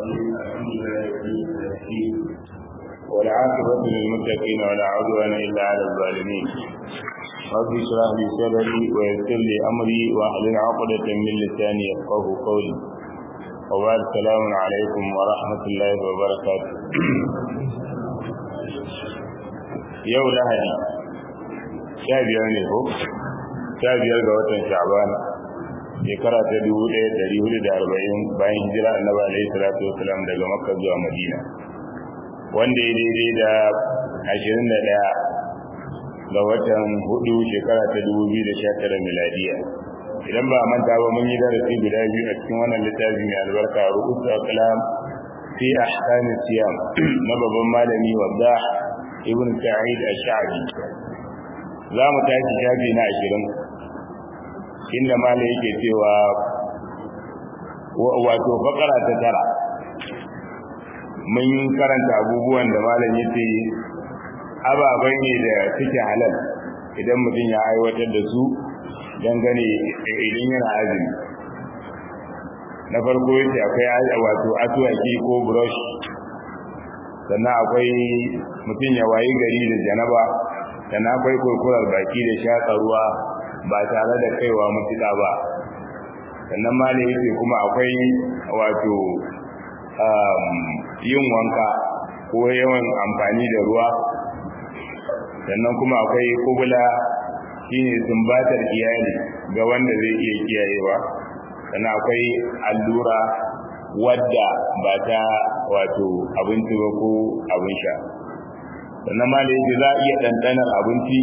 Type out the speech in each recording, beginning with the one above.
الحمد لله والعاقبة للمتقين ولا عدوان إلا على الظالمين رب اشرح لي صدري ويسر لي أمري واحلل عقدة من لساني يفقه قولي وبعد السلام عليكم ورحمة الله وبركاته yau lahadi sha biyar ne ko sha biyar ga watan sha'ban shekara ta dubu ɗaya ɗari hudu da arba'in bayan hijira annabi alaihi salatu wasalam daga makka zuwa madina wanda ya daidai da ashirin da ɗaya ga watan hudu shekara ta dubu biyu da sha tara miladiya idan ba a manta ba mun yi darasi guda biyu a cikin wannan littafi mai albarka rubutu kalam fi ahkam siyam na babban malami wadda ibn sa'id ash-sha'bi za mu tashi shafi na ashirin inda malai yake cewa wato fakara ta tara mun karanta abubuwan da malam yace ababai ne da suke halal idan mutum ya aiwatar da su dangane idan yana azumi na farko yace akwai wato asuwaki ko brush sannan akwai mutum ya wayi gari da janaba sannan akwai kurkurar baki da shaƙa ruwa ba tare da kaiwa mutuka ba sannan ma yake kuma akwai wato yin wanka ko yawan amfani da ruwa sannan kuma akwai kubula shine sumbatar iyali ga wanda zai iya kiyayewa sannan akwai allura wadda ba ta wato abinci ba ko abin sha sannan ma da yake za a iya ɗanɗanar abinci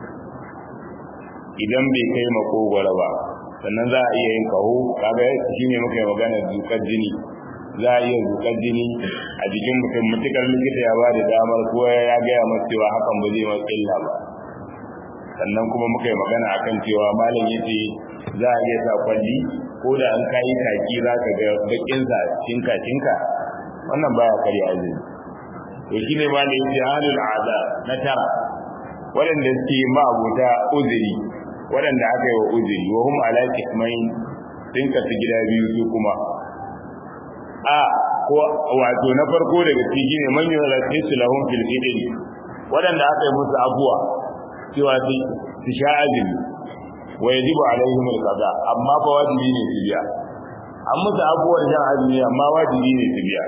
idan bai kai makogwara ba sannan za a iya yin kaho kaga shi ne muka yi magana zukar jini za a iya zukar jini a jikin mutum mutukar likita ya ba da damar ko ya gaya masu cewa hakan ba zai masu illa ba sannan kuma muka yi magana akan cewa malam ya ce za a iya sa kwalli ko da an kayi kaki za ka ga bakinsa cinka cinka wannan baya karya azumi to shi ne malam ya ce halul aza na tara waɗanda suke ma'abuta uzuri waɗanda aka yi wa uzuri wa hum ala kismain sun kasu gida biyu su kuma a ko wato na farko daga ciki ne man yura su lahum fil idri waɗanda aka yi musu abuwa cewa su sha azumi wa yajibu alaihim alqada amma fa wajibi ne su biya an musu abuwar shan azumi amma wajibi ne su biya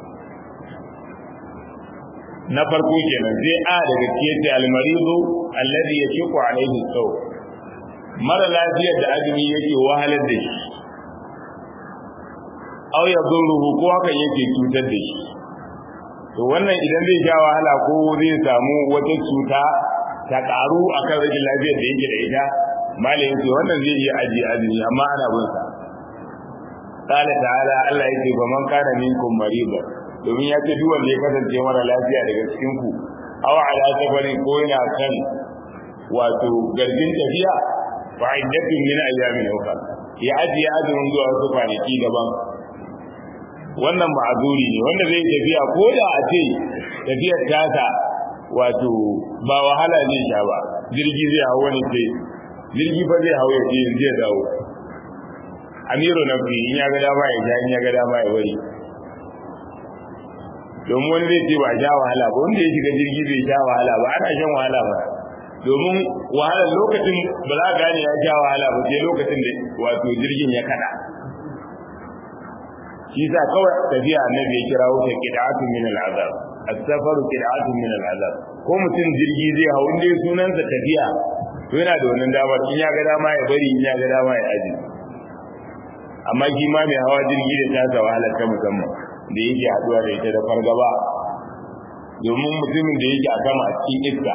na farko kenan sai a daga cikin almarizu alladhi yashiqu alaihi saw mara lafiyar da azumi yake wahalar da shi aw yadurruhu ko haka yake cutar da shi to wannan idan zai sha wahala ko zai samu wata cuta ta karu akan rashin lafiyar da yake da ita malayin ce wannan zai iya ajiye azumi amma ana bin sa qala ta'ala Allah yake ba man kana minkum mariba domin ya ce duk wanda ya kasance mara lafiya daga cikin ku aw ala safarin ko yana kan wato garjin tafiya fa iddatun min ayyamin ukhra ya ajiye azumin zuwa wasu kwanaki daban wannan ma'azuri ne wanda zai tafiya ko da a ce tafiyar tasa wato ba wahala ne sha ba jirgi zai hawo ne sai jirgi fa zai hawo ya ce zai dawo amiru na fi in ya ga dama ya sha in ya ga dama ya bari domin wani zai ce ba sha wahala ba wanda ya shiga jirgi bai sha wahala ba ana shan wahala ba domin wahala lokacin ba za gane ya sha wahala ba sai lokacin da wato jirgin ya kada shi sa kawai tafiya annabi ya kira wuta qid'atun min al'azab as-safaru qid'atun min al'azab ko mutum jirgi zai hau inda sunansa tafiya to yana da wannan damar in ya ga dama ya bari in ya ga dama ya aji amma shi ma mai hawa jirgi da tasa wahalar ta musamman da yake haduwa da ita da fargaba domin mutumin da yake a sama a cikin iska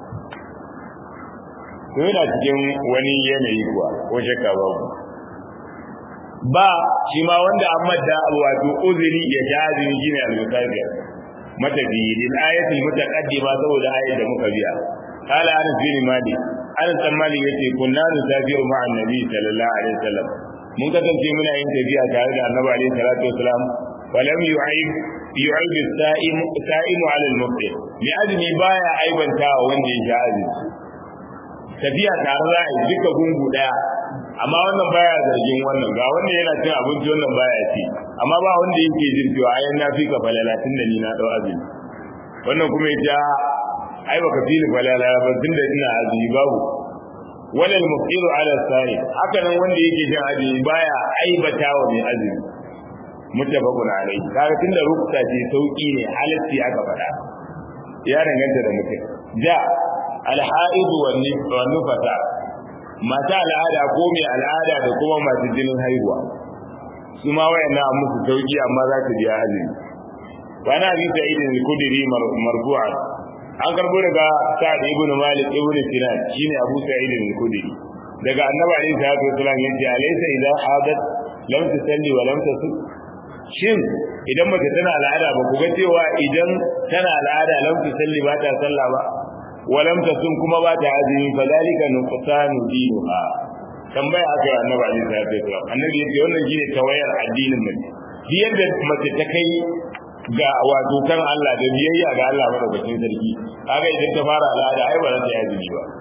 to yana cikin wani yanayi kuwa ko shakka babu ba shi ma wanda an madda wato uzuri ya ja azumi shine al-musafir matafi lil ayati mutaqaddima saboda ayat da muka biya qala anas bin malik anas bin malik yace kunna nusafiru ma'a annabi sallallahu alaihi wasallam mun kasance muna yin tafiya tare da annabi alaihi salatu wasalam falam yu'ib yu'ib as-sa'im sa'imu 'ala al-muftir li azmi baya aibanta wanda ya sha azumi tafiya tare za a yi duka gungu daya amma wannan baya zargin wannan ga wanda yana cin abinci wannan baya ci amma ba wanda yake jin cewa ayan na fi ka falala tun da ni na dau azumi wannan kuma ya ai baka fi ni falala ba tun da ina azumi babu walal muqiru ala sa'i haka nan wanda yake jin azumi baya aibata wa mai azumi muttafaqun alayhi kaga tunda rukta ce sauki ne halatti aka faɗa ya danganta da mutum ja alha'idu wan nufasa mata al'ada ko mai al'ada da kuma masu jinin haihuwa su ma wayannan an musu sauki amma za ta biya azumi wani abi sa'id al-kudri marfu'an an karbo daga sa'ad ibn malik ibn sinan shine abu sa'id al-kudri daga annabi alayhi salatu wasallam yace alaysa idza hadat lam tusalli wa lam tasum shin idan mace tana al'ada ba ku ga cewa idan tana al'ada lam tusalli ba ta sallah ba wa lam tasum kuma ba ta azumi fa dalika nuqsanu dinuha tambaya aka yi annabi alaihi salatu wasallam annabi yace wannan shine tawayar addinin mace shi yadda mace ta kai ga wato kan Allah da biyayya ga Allah madaukakin sarki kaga idan ta fara al'ada ai ba za ta yi azumi ba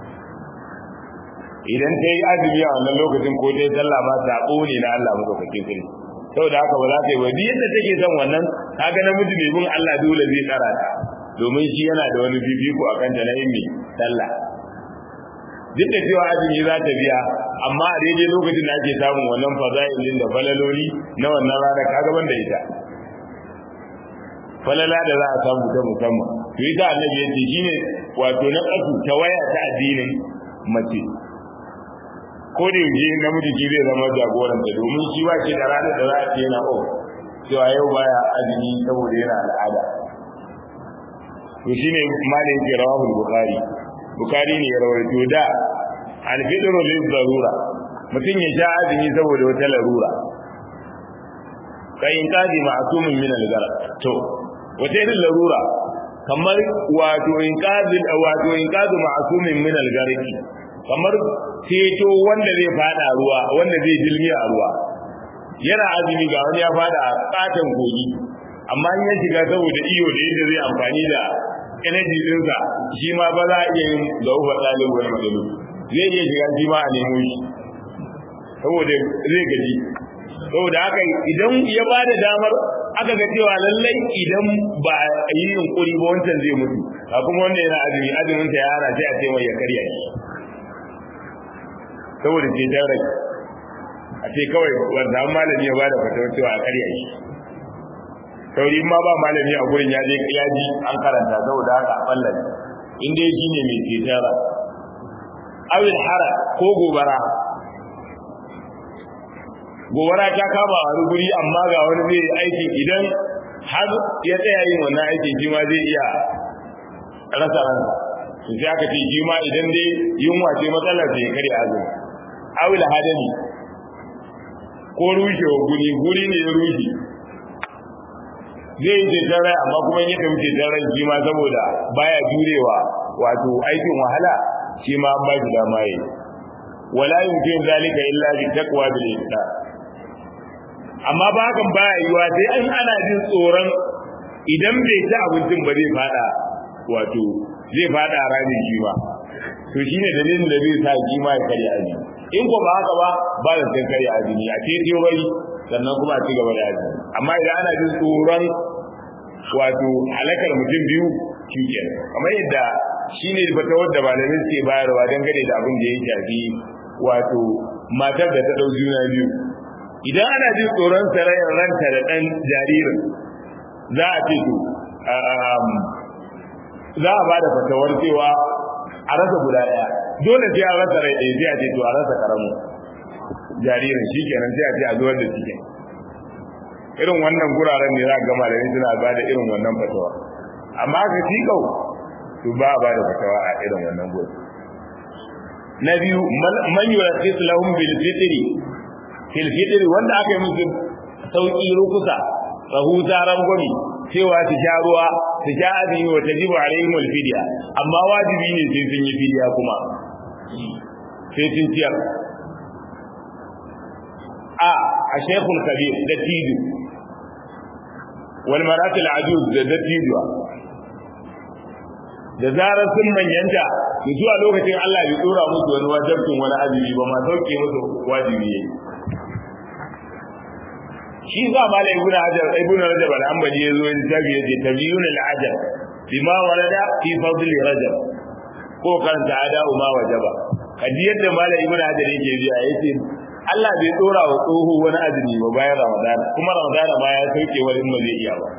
idan ta yi azumi a wannan lokacin ko ta yi sallah ba sabo ne na Allah madaukakin sarki saboda haka ba za ta yi ba duk yadda take son wannan kaga namiji mai bin Allah dole zai tsara ta domin shi yana da wani fifiko akan ta na yin mai sallah duk da cewa azumi za ta biya amma a daidai lokacin da ake samun wannan faza'ilin da falaloli na wannan rana kaga ban da ita falala da za a samu ta musamman to ita annabi yace shine wato na kasu ta waya ta addinin mace ko da yaushe namiji shi zai zama jagoranta domin shi ba shi da ranar da za a ce yana o cewa yau baya azumi saboda yana al'ada to shine malin ke rawahul bukhari bukhari ne ya rawaito da al-fidru lil darura mutum ya sha azumi saboda wata larura kai in kaji ma'sumin min al-gara to wata irin larura kamar wato in kazi wato in kazi ma'sumin min al-gariki kamar ceto wanda zai fada ruwa wanda zai dilmi a ruwa yana azumi ga wani ya fada a katon kogi amma in ya shiga saboda iyo da yadda zai amfani da energy dinsa shi ma ba za a iya yin da uba ɗalib wani matsalu zai iya shiga shi ma a nemo shi saboda zai gaji saboda haka idan ya ba da damar aka ga cewa lallai idan ba a yi yunkuri ba wancan zai mutu a kuma wanda yana azumi azumin ta ya hana sai a ce mai ya karya shi saboda ce ta rai a ce kawai wanda an malami ya ba da fatawar cewa a karya shi sauri ma ba malami a gurin ya je ya ji an karanta saboda haka a ballani in dai shi ne mai ce ta rai awil hara ko gobara gobara ta kama a wani guri amma ga wani zai aiki idan har ya tsaya yin wannan aiki shi ma zai iya rasa ransa to sai aka ce shi ma idan dai yunwa ce matsalar sai kare azumi awil hadami ko rushewa guri guri ne ya rushe zai yi ceton rai amma kuma ya tafi ceton rai shi ma saboda baya jurewa wato aikin wahala shi ma an ba shi dama yi wala yumkin zalika illa bi taqwa bil ihsan amma ba hakan baya yiwa sai an ana jin tsoron idan bai ci abincin ba zai fada wato zai fada ramin shi ma to shine dalilin da zai sa shi ma ya karya azumi in ko ba haka ba ba da sai karya azumi a ce bai sannan kuma a ci gaba da azumi amma idan ana jin tsoron wato halakar mutum biyu shi kenan kamar yadda shine fata wadda malamai suke bayarwa dangane da abin da ya shafi wato matar da ta dau juna biyu idan ana jin tsoron sarayin ranta da ɗan jaririn za a ce to za a ba da fatawar cewa a rasa guda ɗaya dole sai a rasa rai ɗaya sai a ce to a rasa karamu jaririn shi kenan sai a ce a zuwar da cikin irin wannan guraren ne za a gama da suna ba da irin wannan fatawa amma ka tikau to ba a ba da fatawa a irin wannan gurin na biyu man yurasis lahum bil fitri fil fitri wanda aka yi musu sauki rukusa rahusa rangwami cewa su sha ruwa su sha azumi wa tajibu alaihim al fidya amma wajibi ne sai sun yi fidya kuma sai sun ciyar a a shaykhul kabir da tidu wal maratil ajuz da dattijuwa da zarar sun manyanta to zuwa lokacin Allah bai dora musu wani wajibin wani azumi ba ma sauke musu wajibi yayi shi za ma la ibnu hajar ibnu rajab al-hanbali yazo in tabi yace tabiyun al-ajab bima warada fi fadl rajab ko karanta ada ma wajaba kaji yadda malam ibnu hajar yake biya yace Allah bai dora wa tsoho wani azumi ba bayan Ramadan kuma Ramadan ma ya sauke wani in ba zai iya ba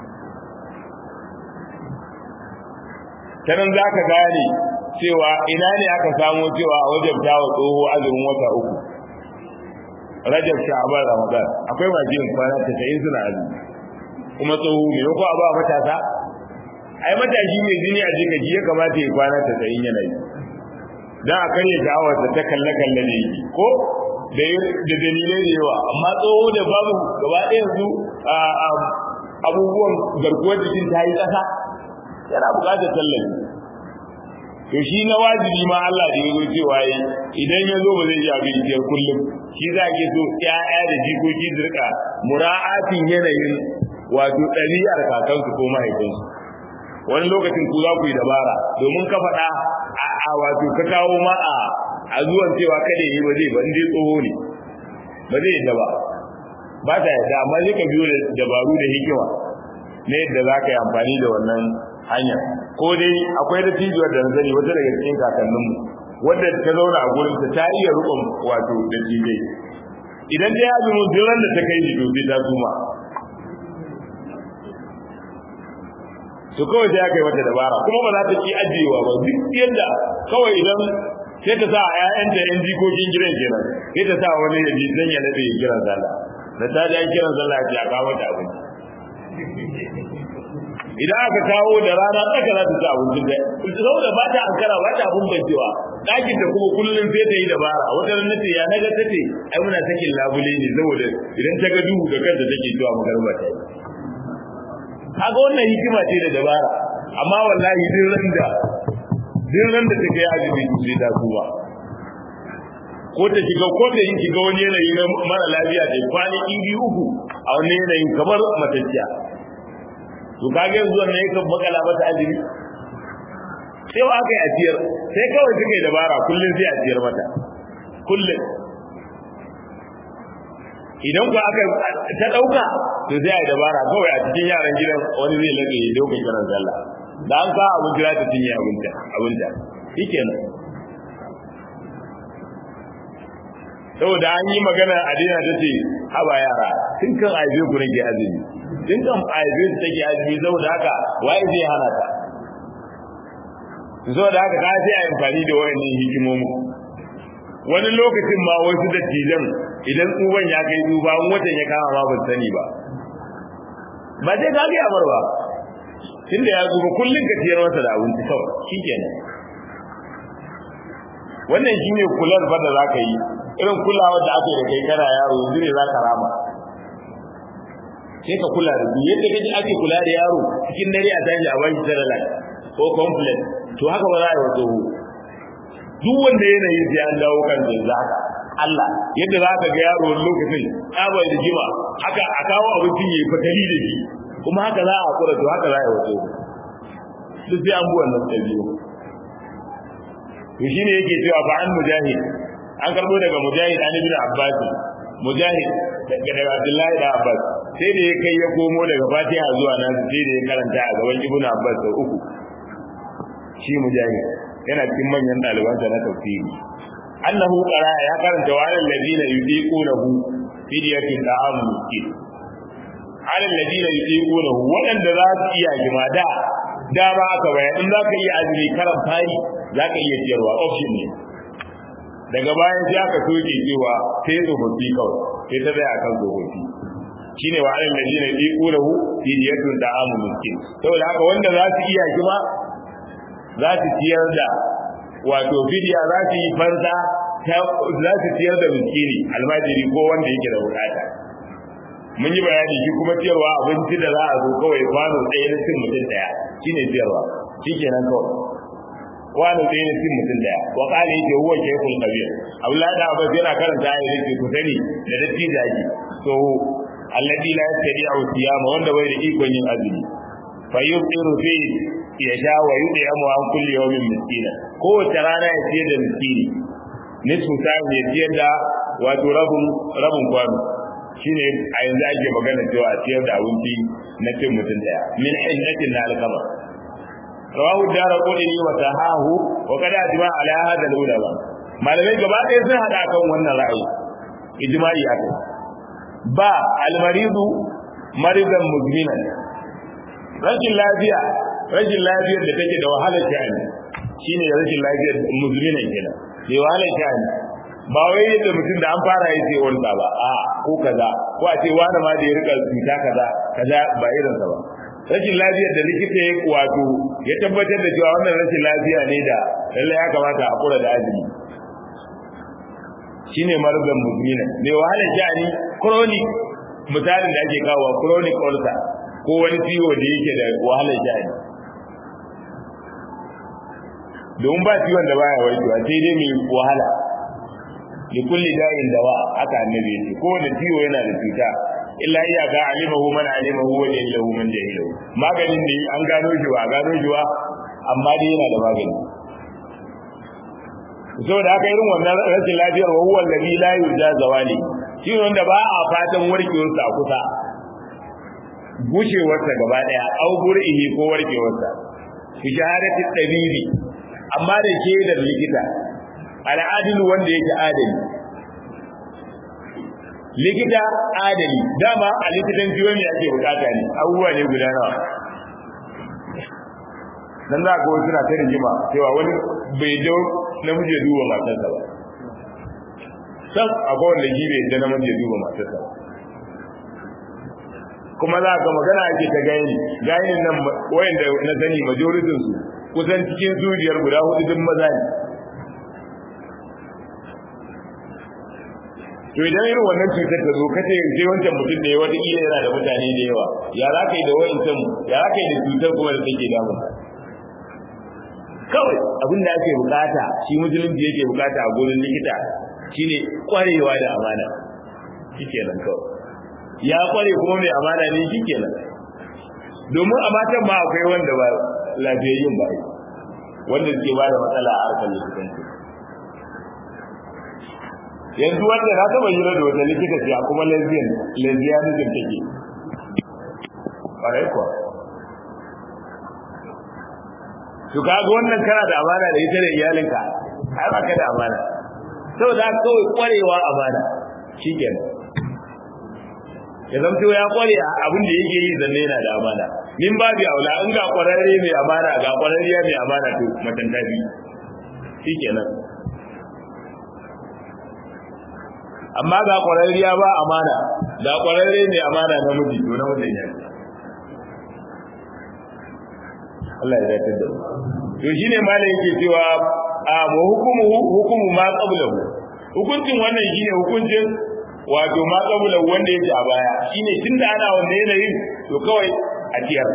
kanan zaka gane cewa ina ne aka samu cewa a wajabta wa tsoho azumin wata uku Rajab Sha'ban Ramadan akwai masu yin kwana 90 suna azumi kuma tsoho ne ko a ba matasa ai matashi mai jini a jika ji ya kamata ya kwana 90 yana yi dan a karya sha'awar ta kalle kalle ne ko da da dalilai da yawa amma tsoho da babu gaba ɗaya yanzu abubuwan garkuwar jikin ta yi ƙasa yana buƙatar tallafi to shi na wajibi ma Allah da yazo cewa yi idan ya zo ba zai iya bin biyar kullum shi za ke so ƴaƴa da jikoki su rika mura'atin yanayin wato ɗabi'ar kakansu ko mahaifinsu wani lokacin ku za ku yi dabara domin ka faɗa a wato ka kawo ma a a zuwan cewa kada yi ba zai ba dai tsoho ne ba zai yadda ba ba ta yadda amma zai ka biyo da dabaru da hikima na yadda za ka yi amfani da wannan hanyar ko dai akwai da tijiyar da zani wata daga cikin kakanninmu wadda ta zauna a gurin ta iya rukun wato da tijai idan dai ya zumu duk da ta kai shi to sai ta suma to kawai sai aka yi mata dabara kuma ba za ta ki ajiyewa ba duk yadda kawai idan sai ta sa a ƴaƴanta ƴan jikokin gidan kenan sai ta sa wani ya ji dan ya nade ya kiran sallah da ta ji an kiran sallah ya ce a kawo mata abinci idan aka kawo da rana tsaka za ta ci abincin da saboda ba ta ankara ba ta abun bancewa ɗakin ta kuma kullum sai ta yi dabara wata ran nace ya naga tace ai muna sakin labule ne saboda idan ta ga duhu da kanta take zuwa magarba ta yi kaga wannan hikima ce da dabara amma wallahi din ran da din ran da take azumi sai ta kuwa ko ta shiga ko ta yin shiga wani yanayi na mara lafiya ta kwani biyu uku a wani yanayin kamar matacciya to kage yanzu wannan yake makala mata azumi sai wa aka yi asiyar sai kawai suka yi dabara kullum sai asiyar mata kullum idan ku aka ta dauka to sai ai dabara kawai a cikin yaran gidan wani zai lade ya dauka kiran sallah da an ka abin jira ta cinye abinta abinta shikenan saboda an yi magana a dina ta ce haba yara tun kan aibe ku nake azumi tun kan aibe su take azumi saboda haka waye zai hana ta saboda haka ka sai a yi amfani da wayannan hikimomi wani lokacin ma wasu dattijan idan tsuban ya kai duba in watan ya kama ma ban sani ba ba sai ka ga amar ba tunda ya zuba kullun ka tiyar masa da abinci kawai shikenan wannan shine kular fa da zaka yi irin kulawa da ake da kai kana yaro yanzu ne zaka rama sai ka kula da duk yadda kaji ake kula da yaro cikin dare a tashi a bashi sarala ko complex to haka ba za a yi wato duk wanda yanayi sai an dawo kan yanzu haka Allah yadda za ka ga yaro wani lokacin tsabar da jima haka a kawo abincin ya yi fatali da shi kuma haka za a kura to haka za a yi wato duk sai an bi wannan ɗabi'u to shine yake cewa fa an mujahid an karbo daga mujahid an ibn abbas mujahid daga abdullahi da abbas sai da ya kai ya komo daga fatiha zuwa nan sai da ya karanta a gaban ibn abbas da uku shi mujahid yana cikin manyan ɗalibansa na tafsiri annahu qara ya karanta wa alal ladina yudiqunahu fidyatun ta'am miskin alal ladina yudiqunahu wadanda za su iya jimada da ba aka bayan in zaka iya azumi karan fari zaka iya ciyarwa option ne daga bayan sai aka soke cewa sai tsofaffi kawai sai ta zai akan tsofaffi shine wa alal ladina yudiqunahu fidyatun ta'am miskin saboda haka wanda za su iya jima za su ciyar da wato fidiya za su yi fansa za su ciyar da miskini almajiri ko wanda yake da bukata mun yi bayani shi kuma ciyarwa abinci da za a zo kawai kwano ɗaya na cin mutum ɗaya shine ciyarwa shikenan kawai kwano ɗaya na cin mutum ɗaya wa kala yake huwa shaykhul kabir abdullahi da abbas yana karanta ayat yake ku sani da dattijaji to alladhi la yastati'u siyama wanda bai da ikon yin azumi fa yuqiru fi ya sha wa yudi amu an kulli yawmin miskina kowace rana ya ciyar da miskini nisfu sa'in ya ciyar da wato rabin rabin kwano shine a yanzu ake magana cewa a ciyar da abinci na cin mutum daya min hinnatin na alkama rawahu dara qudni wa tahahu wa kada ajma ala hada ulama malamai gaba ɗaya sun hada kan wannan ra'ayi ijma'i aka ba almaridu maridan muzminan rashin lafiya rashin lafiyar da take da wahalar sha'ani shine rashin lafiyar muzminan kenan mai wahalar sha'ani ba wai yadda mutum da an fara yi sai wanda ba a ko kaza ko a ce wani ma da ya rika cuta kaza kaza ba irin sa ba rashin lafiyar da likita ya wato ya tabbatar da cewa wannan rashin lafiya ne da lallai ya kamata a kula da azumi shine marzan muzmina mai wahalar sha'ani chronic misalin da ake kawo chronic ulcer ko wani ciwo da yake da wahalar sha'ani don ba ciwon da baya warkewa sai dai mai wahala li kulli da'in dawa haka annabi yace ko wani ciwo yana da cuta illa iyaka alimahu man alimahu wa jahilahu man jahilahu maganin ne an gano shi ba gano shi ba amma dai yana da magani saboda haka irin wannan rashin lafiyar wa huwa alladhi la yurja zawali shi wanda ba a fatan warkewarsa a kusa gushewarsa gaba daya au bur'ihi ko warkewarsa fi shahadati tabibi amma da shaidar likita al'adilu wanda yake adali likita adali dama a likitan ciwo ne ake bukata ne abubuwa ne guda nawa dan za ka wasu na ta rigima cewa wani bai dau namiji ya duba matarsa ba san akwai wanda shi bai da namiji ya duba matarsa ba kuma za ka magana ake ta gani gayin nan wayanda na sani majoritin su kusan cikin zuriyar guda hudu duk maza ne to idan irin wannan cutar ta zo kace sai wancan mutum da ya wata kila yana da mutane da yawa ya za ka yi da wa'incan ya za ka yi da cutar kuma da take damun kawai abin da ake bukata shi musulunci yake bukata a gurin likita shine kwarewa da amana shikenan kawai ya kware kuma mai amana ne shikenan domin a matan ma akwai wanda ba lafiyayyun ba wanda suke ba da matsala a harkar likitanci yanzu wanda na taba hira da wata likita ce kuma lesbian lesbianism take ƙwarai kuwa to kaga wannan kana da amana da ita da iyalinka ai ba ka da amana saboda kawai kwarewa amana shikenan ya zamto ya kware a abin da yake yi zanne yana da amana min babu aula in ga kwararre mai amana ga kwararriya mai amana to matan tafi shikenan amma ga kwararriya ba amana ga kwararre mai amana namiji to na mutum ya Allah ya dace da to shine malam yake cewa a mu hukumu hukumu ma qablahu hukuncin wannan shine hukuncin wato ma qablahu wanda yake a baya shine tunda ana wanda yanayin to kawai a tiyar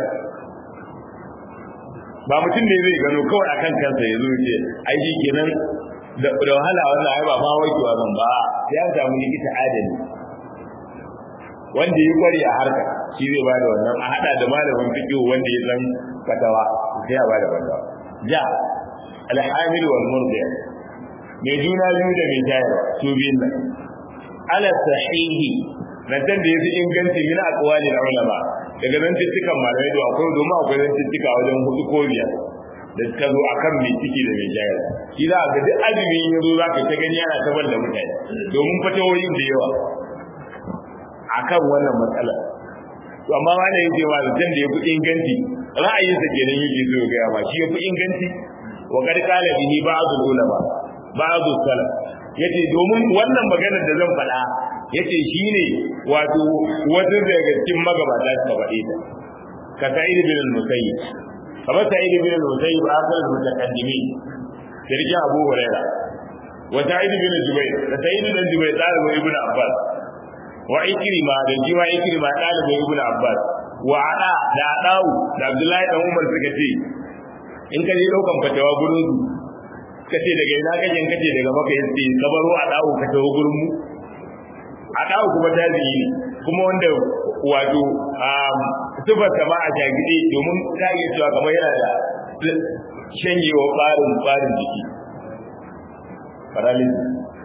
ba mutum ne zai gano kawai akan kansa ya zo ce ai shi kenan da wahala wannan ai ba ma wakewa zan ba ya samu likita adali wanda ya kware a harka shi zai bada wannan a hada da malamin fiqh wanda ya san fatawa sai ya bada fatawa ja alhamil wal murdi mai juna biyu da mai tayarwa su biyun nan ala sahihi nan da yafi inganci min aqwalil ulama daga nan cikin malamai da akwai domin akwai nan cikin wajen hudu ko biyar da suka zo akan mai ciki da mai jayar shi za ga duk azumi ya zo za ka ta gani yana tabar da mutane domin fatawoyin da yawa akan wannan matsala to amma wanda yake ma da da yafi inganci ra'ayinsa kenan yake zo ga ma shi yafi inganci wa kad qala bihi ba'd ulama ba'd salaf yace domin wannan maganar da zan faɗa yace shine wato wasu daga cikin magabata suka faɗe ta ka sa'id bin al-musayyib kamar sa'id bin al-musayyib akhir al-mutaqaddimin sirri abu hurairah wa sa'id bin jubayr da sa'id bin jubayr dalibin ibn abbas wa ikrima da jiwa ikrima dalibin ibn abbas wa ada da adau da abdullahi dan umar suka ce in ka je daukan fatawa gurin su kace daga ina kake kace daga maka yace kabaro adau ka tawo gurin mu adau kuma tabi'i ne kuma wanda wato sifar sama a jagide domin ta iya cewa kamar yana da shanyewa ɓarin ɓarin jiki paralysis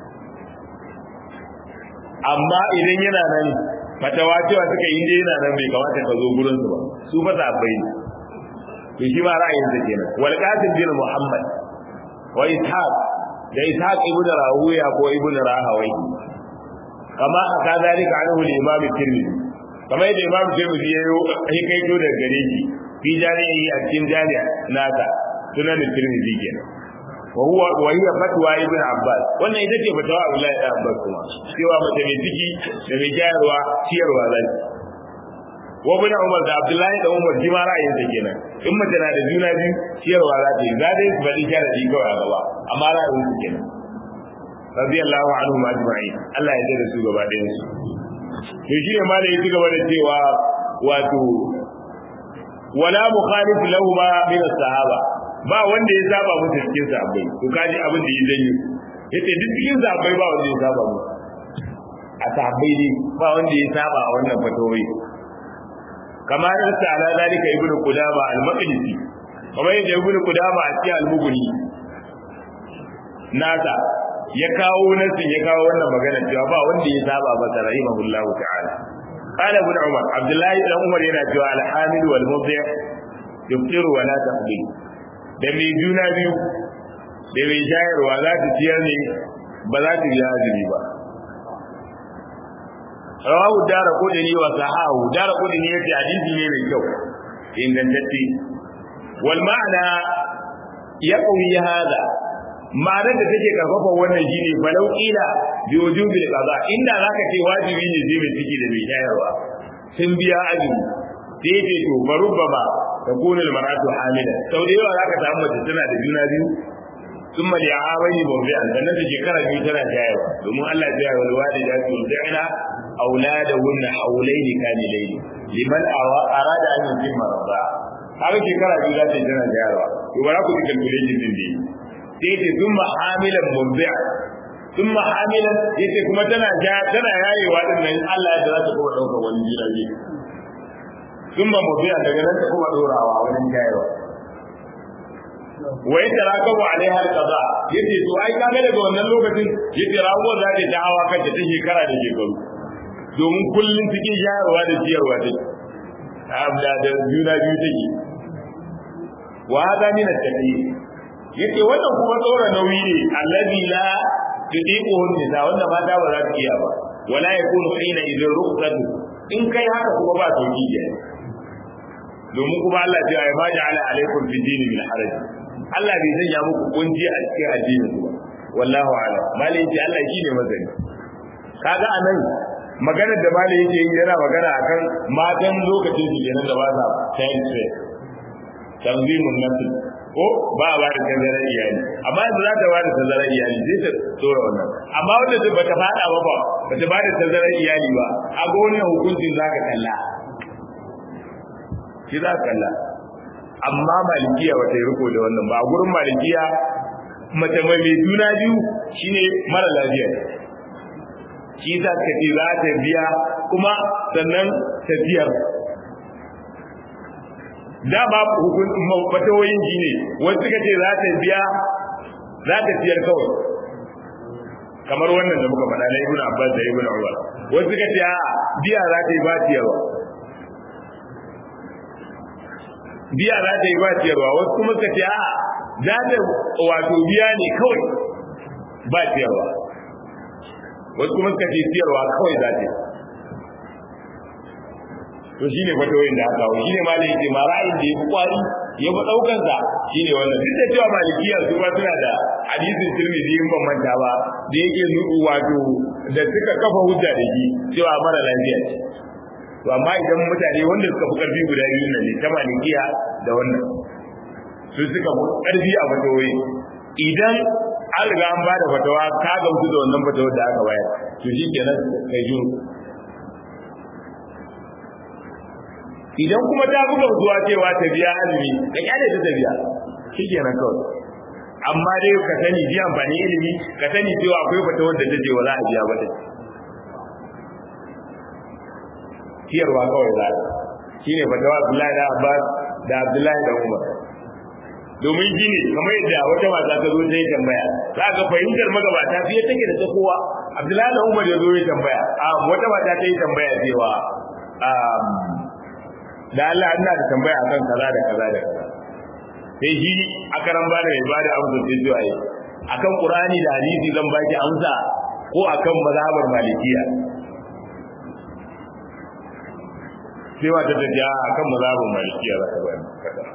amma idan yana nan fatawa cewa suka yi dai yana nan bai kamata ka zo gurin su ba su ba sa bai to shi ma ra'ayin sa kenan wal qasim bin muhammad wa ishaq da ishaq ibn rahuya ko ibn rahawai kama aka zalika anhu al-imam tirmidhi kamar yadda imam tirmidhi ya yi kai to daga gare shi fi jami'i a cikin jami'a nasa sunan tirmidhi kenan wa huwa wa hiya fatwa ibn abbas wannan ita ce fatawa abdullahi ibn abbas kuma cewa mace mai ciki da mai jayarwa ciyarwa zai wa ibn umar da abdullahi da umar ji ma ra'ayin sa kenan in mace na da juna biyu ciyarwa za ta yi za dai su bari sharadi kawai a gaba amma ra'ayin su kenan radiyallahu anhu ajma'in Allah ya yarda da su gaba ɗayan su to shi ne ma da ya ci gaba da cewa wato wala mukhalif lahu ma min as-sahaba ba wanda ya saba musu cikin sahabbai to kaji abin da ya janyo yace duk cikin sahabbai ba wanda ya saba musu a sahabbai ne ba wanda ya saba a wannan fatawai kamar da ala zalika ibnu qudama al-maqdisi kamar yadda ibnu qudama a cikin al-mughni nasa ya kawo nasin ya kawo wannan magana cewa ba wanda ya saba ba sa rahimahullahu ta'ala qala ibn umar abdullahi ibn umar yana cewa al-hamil wal mudhi yuftiru wa la taqdi da mai juna biyu da mai shayarwa za ta ciyar ne ba za ta biya azumi ba rawahu dara kudini wa sahahu dara kudini yace hadisi ne mai kyau ingantacce wal ma'ana yaqwi hada ma'anar da take karfafa wannan shine falau ila bi wujubil qada inda zaka ce wajibi ne zai mai ciki da mai shayarwa sun biya azumi sai ce to barubbama takunu almar'atu hamila sau da yawa zaka samu mace tana da juna biyu ثم لعامين مرضعا sannan da shekara biyu tana shayarwa domin Allah ya yi walwadi da su da'ina auladahunna hawlaini kamilaini liman arada an yutimma rabba har shekara biyu za ta tana shayarwa to ba za ku ji calculation din dai sai ce thumma hamilan murdi'a thumma hamilan yace kuma tana tana yayewa din nan Allah ya za ta kuma dauka wani jira biyu thumma murdi'a daga nan ta kuma dorawa wani shayarwa wa yadda rakabu alaiha alqada yace to ai kaga daga wannan lokacin yace rawo za ta ta hawa kanta ta shekara da shekaru domin kullun cikin shayarwa da ciyarwa take abda da juna biyu take wa hada min at-taqi yace wannan kuma tsora nauyi ne allazi la tudiquhu nisa wanda mata ba za su iya ba wala yakunu hina idan ruqsatu in kai haka kuma ba sauki ne domin kuma Allah ya ce ma ja'ala alaikum fi dini min haraj Allah bai sanya muku kunji a cikin addinin ku wallahu a'lam malai yace Allah shine mazani kaga anan maganar da malai yake yi yana magana akan matan lokacin su kenan da ba sa tayin tsaye tanzimun nafsi ko ba ba da tazarar iyali amma yanzu za ta ba da tazarar iyali zai ta tsora wannan amma wanda ba ta fada ba ba ba ta ba da tazarar iyali ba a ga wannan hukuncin za ka kalla shi za ka kalla amma malikiya ba ta yi riko da wannan ba a gurin malikiya mace mai mai juna biyu shine mara lafiya shi za ka ce za ta biya kuma sannan ta biyar da ba hukuncin fatawoyin ji ne wasu suka ce za ta biya za ta biyar kawai kamar wannan da muka faɗa na ibn abbas da ibn umar wasu suka ce a biya za ta yi ba ciyarwa biya za ta yi ba ciyarwa wasu kuma suka ce a za ta wato biya ne kawai ba ciyarwa wasu kuma suka ce ciyarwa kawai za ta yi to shine fatawoyin da aka kawo shine malai yake ma ra'ayin da yafi kwari ya fi daukar sa shine wannan duk da cewa malikiya su ba suna da hadisin tirmidhi in ban manta ba da yake nuku wato da suka kafa hujja da shi cewa mara lafiya ce to amma idan mutane wanda suka fi karfi guda biyu nan ne ta malikiya da wannan su suka fi karfi a fatawoyi idan an riga an bada fatawa ka gamsu da wannan fatawar da aka bayar to shi kenan kai juru idan kuma ta buga zuwa cewa ta biya azumi ka kyale ta biya shikenan kawai amma dai ka sani ji amfani ilimi ka sani cewa akwai fata wanda ta ce wa za a biya ba ta ciyarwa kawai za shine fatawa Abdullahi da Abbas da Abdullahi da Umar domin gini kamar yadda wata mata ta zo ta yi tambaya za ga fahimtar magabata fiye take da ta kowa Abdullahi da Umar ya zo ya tambaya a wata mata ta yi tambaya cewa da Allah ina da tambaya akan kaza da kaza da kaza sai shi a karan bada mai bada amsa sai zuwa yi akan Qur'ani da hadisi zan baki amsa ko akan mazhabar malikiya sai wata ta ja akan mazhabin malikiya za ta bani kada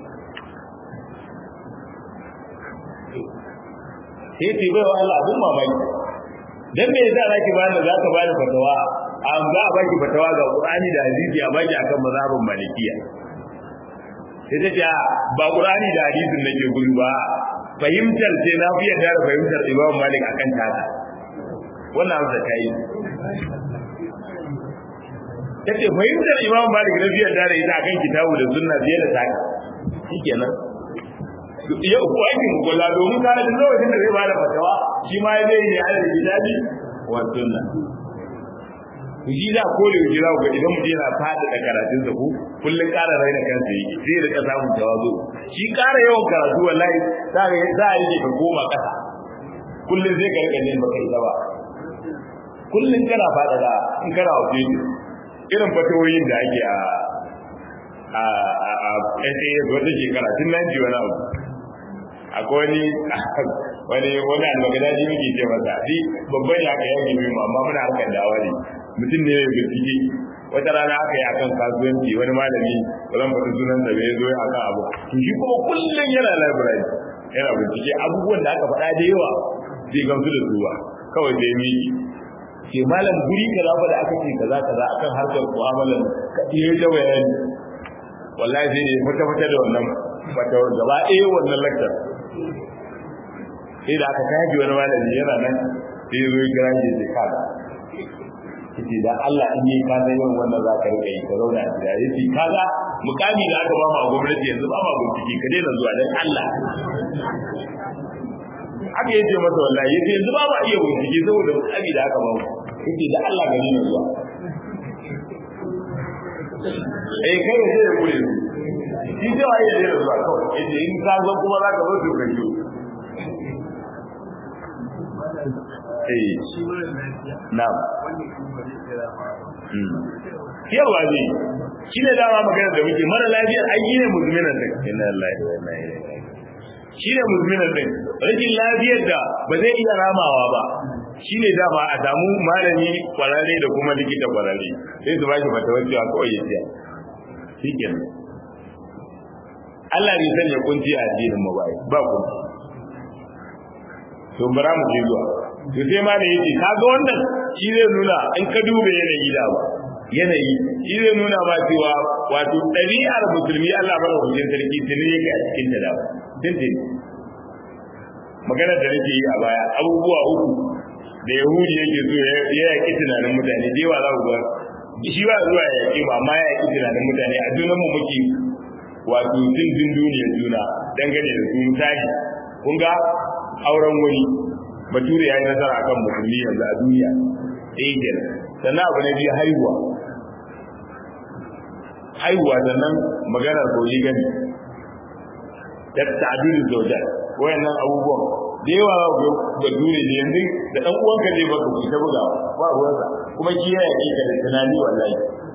sai ce bai wa Allah abun mamaki dan me yasa zaki bani za ka bani fatawa an za a baki fatawa ga Qur'ani da hadisi a baki akan mazhabin malikiya sai ta ce ba Qur'ani da hadisin nake gudu ba fahimtar sai na fi yarda da fahimtar Imam Malik akan tata wannan amsa ta yi tace fahimtar Imam Malik na fi yarda da ita akan kitabu da sunna fiye da taka shikenan ya uku aikin kula domin kana da lokacin da zai bada fatawa shi ma zai yi ala da kitabi wa sunna shi za ko da jira ga idan mutum yana fada da karatun sa ku kullun ƙara raina kansa yake sai da ka samu tawazu shi ƙara yawan karatu wallahi za ka za a yi ka koma ƙasa kullun zai ka rika neman baka ita ba kullun kana fada da in kana waje irin fatawoyin da ake a a a a SAS wata shekara tun nan ji wani abu akwai wani wani wani almagadaji muke ce masa shi babban ya kai yanki mu amma muna harkar dawa ne mutum ne ya bincike wata rana aka yi akan kasuwanci wani malami ba zan faɗi sunan da bai zo ya akan abu to shi kuma kullum yana library yana bincike abubuwan da aka faɗa da yawa zai gamsu da su ba kawai sai mi ke malam guri kaza fa da aka ce kaza kaza akan harkar mu'amalar ka iya da bayani wallahi sai ne fata fata da wannan fata gaba ɗaya wannan lakcar sai da aka kaji wani malami yana nan sai ya zo ya kira shi ya kaza yace da Allah in yi kaza yawan wannan za ka rika yi ka zauna a gida yace kaza mukami da aka ba mu a gwamnati yanzu ba ma bincike ka daina zuwa dan Allah aka yace masa wallahi yace yanzu ba ma iya bincike saboda mukami da aka ba mu yace da Allah ga ni zuwa eh kai ne da kure shi da waye da zuwa kawai yace in ka zo kuma za ka zo to kai eh na'am yawa ne shi ne dama magana da muke mara lafiyar aiki ne musulminan din inna lillahi wa inna ilaihi shi ne musulminan din rashin lafiyar da ba zai iya ramawa ba shi ne dama a samu malami kwararre da kuma likita kwararre sai su bashi fatawar cewa kawai ya tsaya shi kenan Allah bai sanya kunci a addinin mu bai ba kunci to bara mu je zuwa to sai ma da yake kaga wannan shi zai nuna in ka dube yanayi da ba yanayi shi zai nuna ma cewa wato ɗabi'ar musulmi Allah bada hujjar sarki tuni yake a cikin da dawa dindin magana da nake yi a baya abubuwa uku da yahudi yake so ya yaƙi tunanin mutane da yawa za ku ga shi ba zuwa ya yaƙi ba amma ya yaƙi tunanin mutane a junan mu muke wato jin jin duniyar juna dangane da su misali kun ga auren wani bature ya yi nasara akan musulmi yanzu a duniya ɗaya kenan sannan abu na biyu haihuwa haihuwa sannan maganar koyi gani da ta'adilin zaujar wayannan abubuwan da yawa ga dure ne yanzu da dan uwanka ne baka ku ta bugawa ba ruwansa kuma shi ya yake ka da tunani wallahi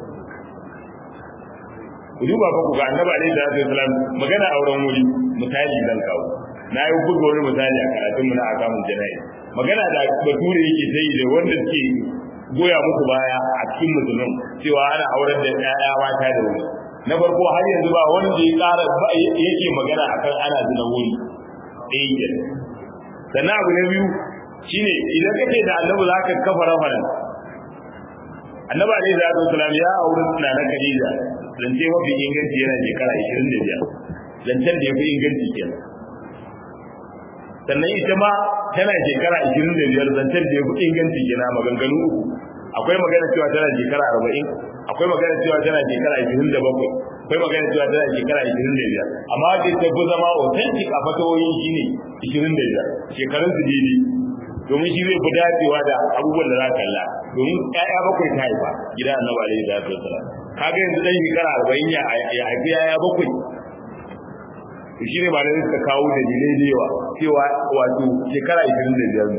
ku duba fa ku ga annabi alaihi salatu wasalam magana auren wuri misali zan kawo na yi buga wani misali a karatun mu na akamun jana'i magana da bature yake sai da wanda suke goya muku baya a cikin musulmin cewa ana aurar da ƴaƴa mata da wuri na farko har yanzu ba wanda ya ƙara yake magana akan ana zina wuri ɗaya ke sannan abu na biyu shine idan kace da annabi za ka kafa rafaran annabi alaihi salatu wasalam ya auri na na Khadija zance mafi inganci yana shekara 25 zancen da ya fi inganci kenan sannan ita ma tana shekara 25 zancen da ya fi inganci kenan maganganu uku akwai magana cewa tana shekara 40 akwai magana cewa tana shekara 27 akwai magana cewa tana shekara 25 amma wacce ta fi zama authentic a fatawoyi shine 25 shekarun su daidai domin shi zai fi dacewa da abubuwan da za ka kalla domin ƴaƴa bakwai ta haifa gidan annabi alaihi salatu wasallam kaga yanzu dan shekara arba'in ya haifi yaya bakwai to shi ne ba da suka kawo da dalilai da yawa cewa wato shekara ishirin da biyar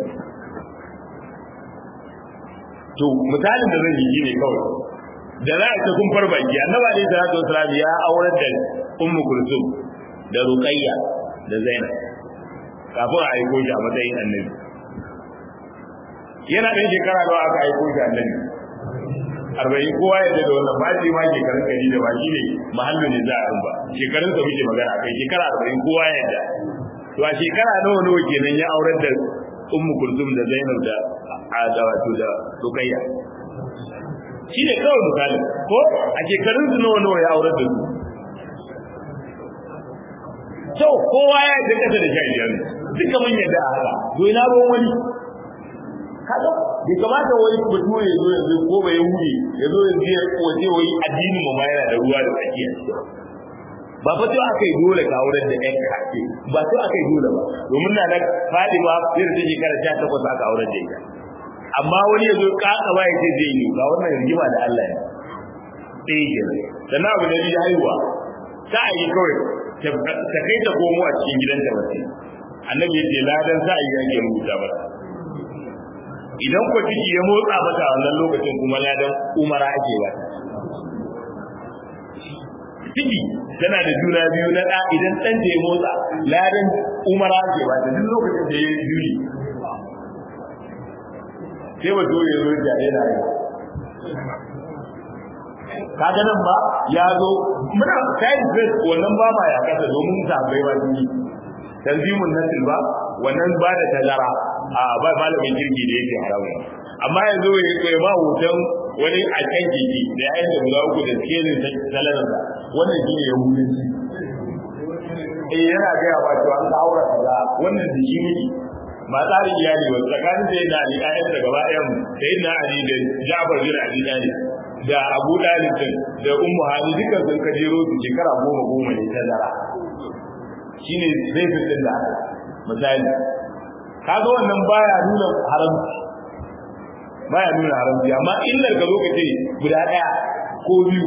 to misalin da zan yi ne kawai da za a ta kun farba ki annaba ne da salatu wasalam ya aurar da ummu kulsum da ruqayya da zainab kafin a aiko shi a matsayin annabi yana ɗan shekara nawa aka aiko shi annabi arba'in kowa ya da wannan ba shi ma shekarun kari da ba shi ne mahallin ne za a ba shekarun sa muke magana kai shekara arba'in kowa ya da to a shekara nawa nawa kenan ya aurar da ummu kulsum da zainab da da wato da rukayya shi ne kawai misali ko a shekarun su nawa nawa ya aurar da su to kowa ya yi kasa da shan biyar duka mun yadda a haka to ina ruwan wani kaga bai kamata wai bature ya zo yanzu ko bai hude ya zo yanzu ya waje wai addinin mu ma yana da ruwa da tsakiya ba fa to aka yi dole ka aurar da ɗan kake ba to aka yi dole ba domin na da Fadima sai da shekara 18 aka aurar da ita amma wani ya zo kaka ba ya ce zai yi ga wannan rigima da Allah ya sai ke sannan abu da ya haihuwa ta yi kawai ta kai ta komo a cikin gidanta wace annabi ya ce ladan sa yi yake rubuta mata idan ko ciki ya motsa mata wannan lokacin kuma ladan umara ake ba ciki tana da juna biyu na da idan dan ta ya motsa ladan umara ake ba ta duk lokacin da ya yi juri sai ba dole ya zo ya yana yi kaga nan ba ya zo muna side dress wannan ba ma ya kasa domin sabai ba su yi tanzimun nasil ba wannan ba da tazara a ba malamin kirki da yake haramu amma yanzu ya kai ba hoton wani a kan kiki da yayin da guda uku da skelin salarin sa wannan shi ne yahudin eh yana gaya ba cewa an aura kaza wannan da shi miki ba tsarin iyali ba tsakanin da yana ali ayyan da gaba ɗayan sai na ali da Ja'far bin Abi Talib da Abu Dalib da Ummu Hani duka sun kajero su shekara goma goma ne ta zara shine zai fitin da misali kaga wannan baya nuna haramci baya nuna haramci amma illar ka zo ka ce guda ɗaya ko biyu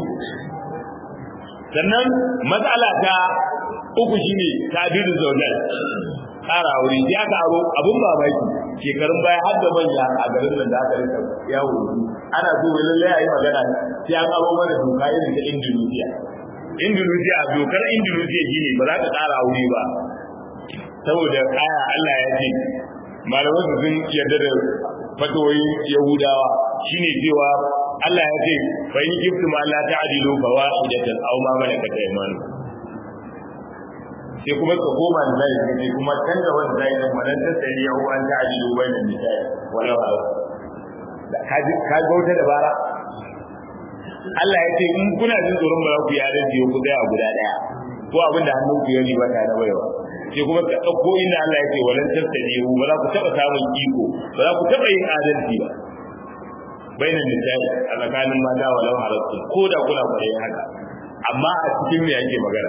sannan matsala ta uku shine tabiru zaujal ƙara aure ya karo abun mamaki shekarun baya har da manya a garin nan da aka rika yawo ana so wai lallai a yi magana sai an aro mana doka irin ta Indonesia Indonesia dokar Indonesia shine ba za ka ƙara aure ba saboda kaya Allah ya ce malaman su sun yarda da fatoyin Yahudawa shine cewa Allah ya ce fa in kiftum Allah ta'dilu fa wahidatan aw ma malakat aymanukum sai kuma ka koma da zai ce kuma can da wanda zai nan wannan ta sai ya uwan ta ajilu bainan nisa'i wala ba ka ji ka gauta da bara Allah ya ce in kuna jin tsoron ba za ku yare ji ku daya guda daya ko abin da hannun ku ya riba ta da baiwa sai kuma ka dauko inda Allah ya ce walan tasdiyu ba za ku taba samun iko ba za ku taba yin adalci ba bainan nisa'i a tsakanin mata walau halatta ko da kuna kwarai haka amma a cikin me yake magana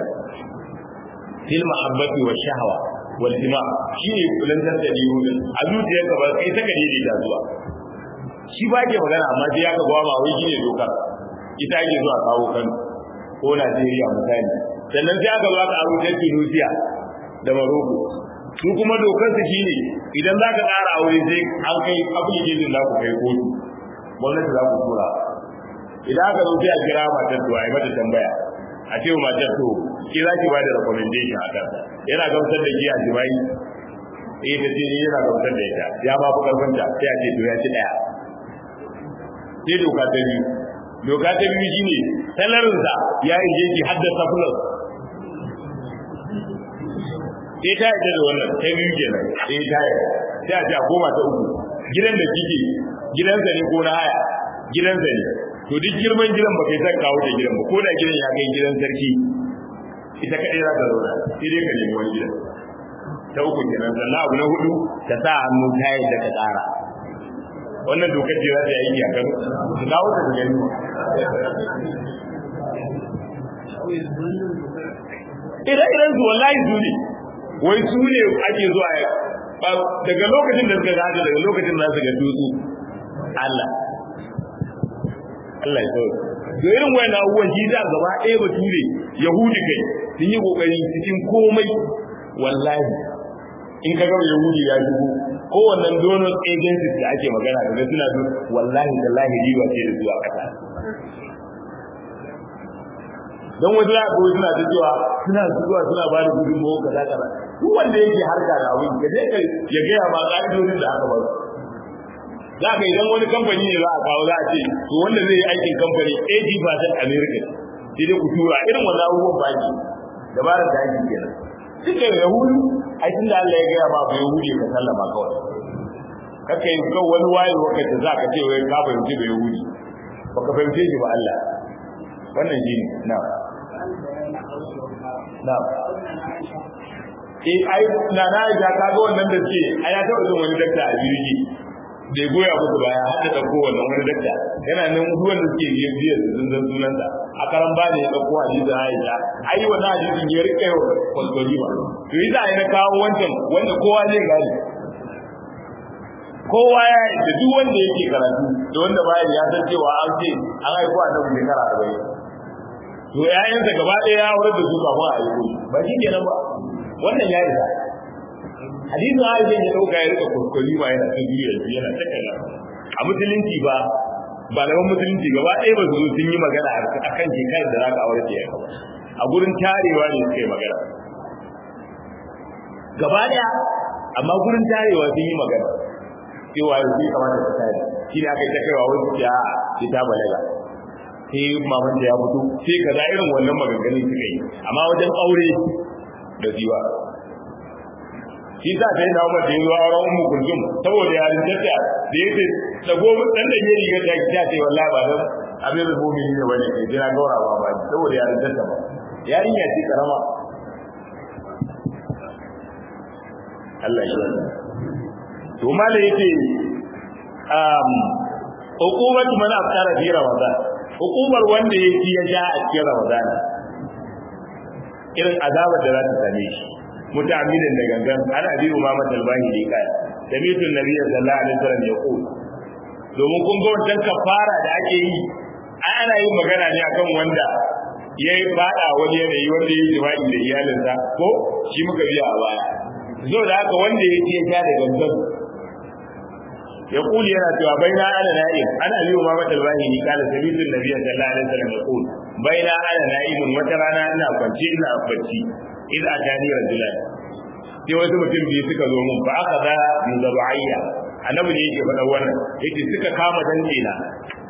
fil mahabbati wa shahwa wal jima shine kullun da dalilin a zuciyarka ba kai ta kadiri da zuwa shi ba ke magana amma sai ya ka gwa ma wai shine dokar ita ake zuwa kawo kan ko Najeriya misali sannan sai aka zo aka aro ta Tunisia da Morocco su kuma dokar su shine idan za ka ƙara aure sai an kai application za ku kai kotu gwamnati za ku tura idan aka zo sai a kira matar to a yi mata tambaya a ce wa matar to ki za ki ba da recommendation a kansa yana gamsar da giya jima'i eh ta ce yana gamsar da ita ya ba ku karfin ta sai a ce to ya ci daya sai doka ta biyu doka ta biyu shine salarinsa ya yi jeji haddasa plus sai ta yi da wannan ta biyu kenan sai ta yi sai a ce a koma ta uku gidan da kike gidansa ne ko na haya gidansa ne to duk girman gidan ba kai san kawo da gidan ba ko da gidan ya kai gidan sarki ita kadai za ta zauna sai dai ka nemi wani gidan ta uku kenan sannan abu na hudu ta sa hannu ta yadda ka tsara wannan dokar ce za ta yi aiki a kan su kawo ta da gani ire-iren su wallahi su ne wai su ne ake zuwa daga lokacin da suka gada daga lokacin da su ga tutsu Allah Allah ya sauke to irin wayan abubuwan shi da gaba ɗaya bature yahudi kai sun yi kokari cikin komai wallahi in ka gaba yahudi ya shigo kowannen donor agencies da ake magana da suna zo wallahi tallahi riba ce da zuwa kasa don wasu za ka suna ta cewa suna zuwa suna ba da gudunmawa kaza kaza duk wanda yake harka da abin ka je ka ya gaya ma ƙa'idodin da aka ba su za ka idan wani kamfani ne za a kawo za a ce to wanda zai yi aikin kamfani 80% America sai dai ku tura irin wannan abubuwan baki dabarar da ake kenan duk da yahudu ai tunda Allah ya gaya ma ba yahudi ka sallama kawai kaka yi kan wani waye wakati za ka ce wai ka fahimci ba yahudi ba ka fahimce shi ba Allah wannan shi ne na na eh ai na na ya ka ga wannan da ce ai ya taɓa jin wani dakta a jirgi da ya goya musu baya har da ɗauko wannan wani dakta yana nan ruwan da suke biyan biyan su sun sunansa a karan ba ne ya ɗauko hadisin Aisha ai wannan hadisin ya rike wa kwalkwali ba to yi za a yi na kawo wancan wanda kowa zai gane kowa ya yi da duk wanda yake karatu da wanda baya ya san cewa an ce an haifu a nan shekara arba'in to ƴaƴansa gaba ɗaya ya wurin da su kafin a haifu ba shi kenan ba wannan ya isa hadisin Aisha ya dauka ya rika kuskuri ba yana ta biyu yanzu yana ta kaza a musulunci ba ba da musulunci gaba ɗaya ba su zo sun yi magana a kan shekarar da za ka aure ta yanka a gurin tarewa ne suka yi magana gaba ɗaya amma gurin tarewa sun yi magana cewa yanzu ya kamata ta tare shi ne aka yi ta kaiwa wasu ya ce ta balaga sai maman da ya fito sai kaza irin wannan maganganun suka yi amma wajen aure da ziwa shi sa sai na umar da ya zo auren ummu kulsum saboda ya rinjata da yake dago dan da ya riga ta ta ce wallahi ba dan abin da mu'mini ne bane ke jira gaura ba ba saboda ya rinjata ba yarinya ce karama Allah ya yarda to mala yake um hukumatu man afkara fi ramadan hukumar wanda ya ci ya sha a cikin ramadan irin azabar da za ta same shi mutamidan da gangan an abi umama talbani da kai samitu nabiyyi sallallahu alaihi wasallam ya ku domin kun ga wannan kafara da ake yi ana yin magana ne akan wanda ya yi fada wani yanayi wanda ya yi jima'i da iyalinsa ko shi muka biya a baya zo da haka wanda ya ce ya da gangan ya kuli yana cewa baina ana na'im ana abi umama talbani ni kala samitu nabiyyi sallallahu alaihi wasallam ya ku baina ana na'imun wata rana ina kwance ina bacci in a tani rajulan sai wasu mutum biyu suka zo mun fa aka za min zabu'ayya annabi ne yake faɗa wannan yake suka kama dantse na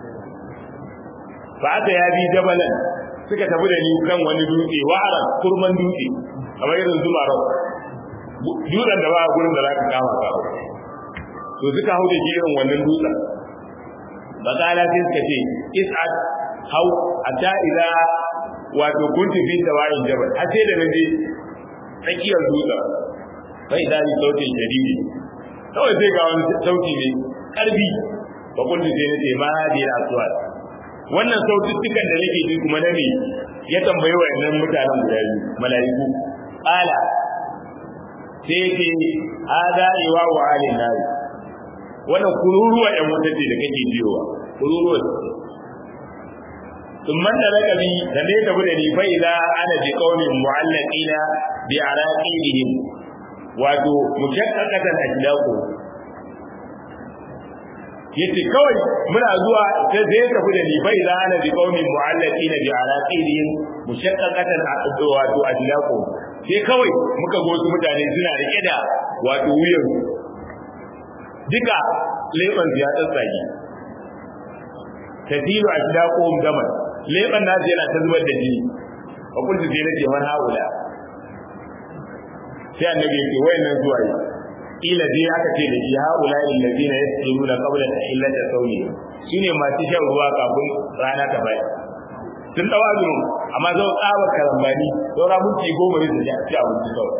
fa aka ya bi jabalan suka tafi da ni kan wani dutse wa'aran kurman dutse kamar irin zuma rau dutsen da ba a gurin da za ka kama ka to suka hau da shi irin wannan dutsen bakala sai suka ce is'ad hau hatta idza wato kunti fi sawa'in jabal har sai da naje tsakiyar dutsen bai da ni sautin shadidi kawai sai ga wani sauti ne karbi ba kunti sai nace ma hadi aswat wannan saututtukan da nake ji kuma na ne ya tambayi wayannan mutanen guda biyu mala'iku ala sai ce hada iwa wa alin nari wannan kururuwa yan wuta ce da kake jiyowa kururuwa ثم انطلق بي دني تبدني فإذا أنا بقوم معلقين بعراقيلهم wato mushaqqaqatan ajlaqu yace kawai muna zuwa sai sai ka fi da ni bai da ana bi qaumin mu'allaqina bi araqilihim mushaqqaqatan wato ajlaqu sai kawai muka go su mutane suna rike da wato wuyan duka leban ya tsatsage tadilu ajlaquhum daman leban nasu yana ta zubar da jini a kullu sai nace man haula sai annabi yake wayannan zuwa yi ila dai aka ce da shi haula alladhina yasjuduna qabla tahillati sawmi shine masu shan ruwa kafin rana ta bai sun dawa azumi amma zau tsaba karambani saura minti goma ne su ci abinci kawai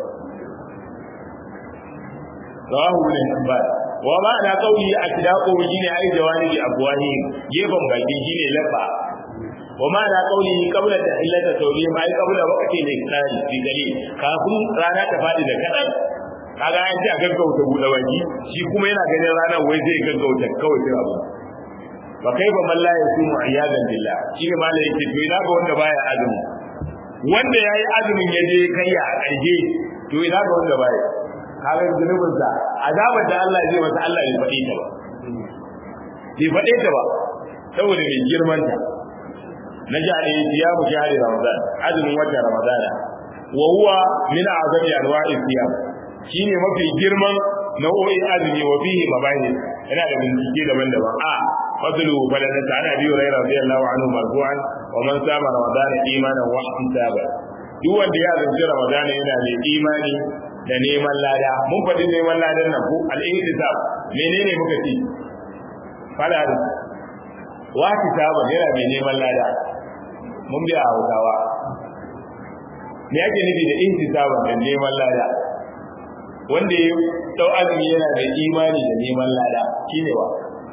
rawahu ibn hibban wa ma ana qawli atdaqu shine ai jawani abwahi gefen baki shine lafa وما على قوله قبل تحلة توبيه ما قبل وقت الإكرار في دليل kafin rana ta fadi da kadan kaga an ce a gaggauta buɗe baki shi kuma yana ganin ranar wai zai gaggauta kawai sai abu fa kaifa man la yasumu iyadan billah shi ne malai yake to ina ga wanda baya azumi wanda yayi azumin ya je kai a ƙarshe to ina ga wanda baya kaga zunubin sa azabar da Allah zai masa Allah bai faɗe ta ba bai faɗe ta ba saboda mai girman ta na ji alaihi siyamu shahri ramadan azumin watan ramadan wa huwa min azami anwa'i siyam shine mafi girman nau'o'in azumi wa fihi mabahis yana da bincike daban-daban a fadlu baladata ana biyu rai radiyallahu anhu marfu'an wa man sama ramadan imanan wa ihtisaba duk wanda ya azumci ramadan yana da imani da neman lada mun faɗi neman ladan nan ko al-ihtisab menene muka ce fala wa ihtisaba yana mai neman lada mun biya hausawa me yake nufi da ihtisaba da neman lada wanda ya dau azumi yana da imani da neman lada shine wa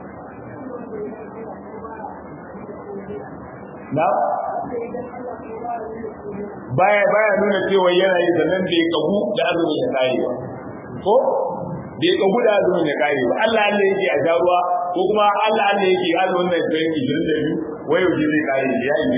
na baya baya nuna cewa yana yi sannan bai kagu da azumin ya kare ba ko bai kagu da azumin ya kare ba Allah Allah yake a jaruwa ko kuma Allah Allah yake azumin da ya yi 22 wayo ji zai kare ya yi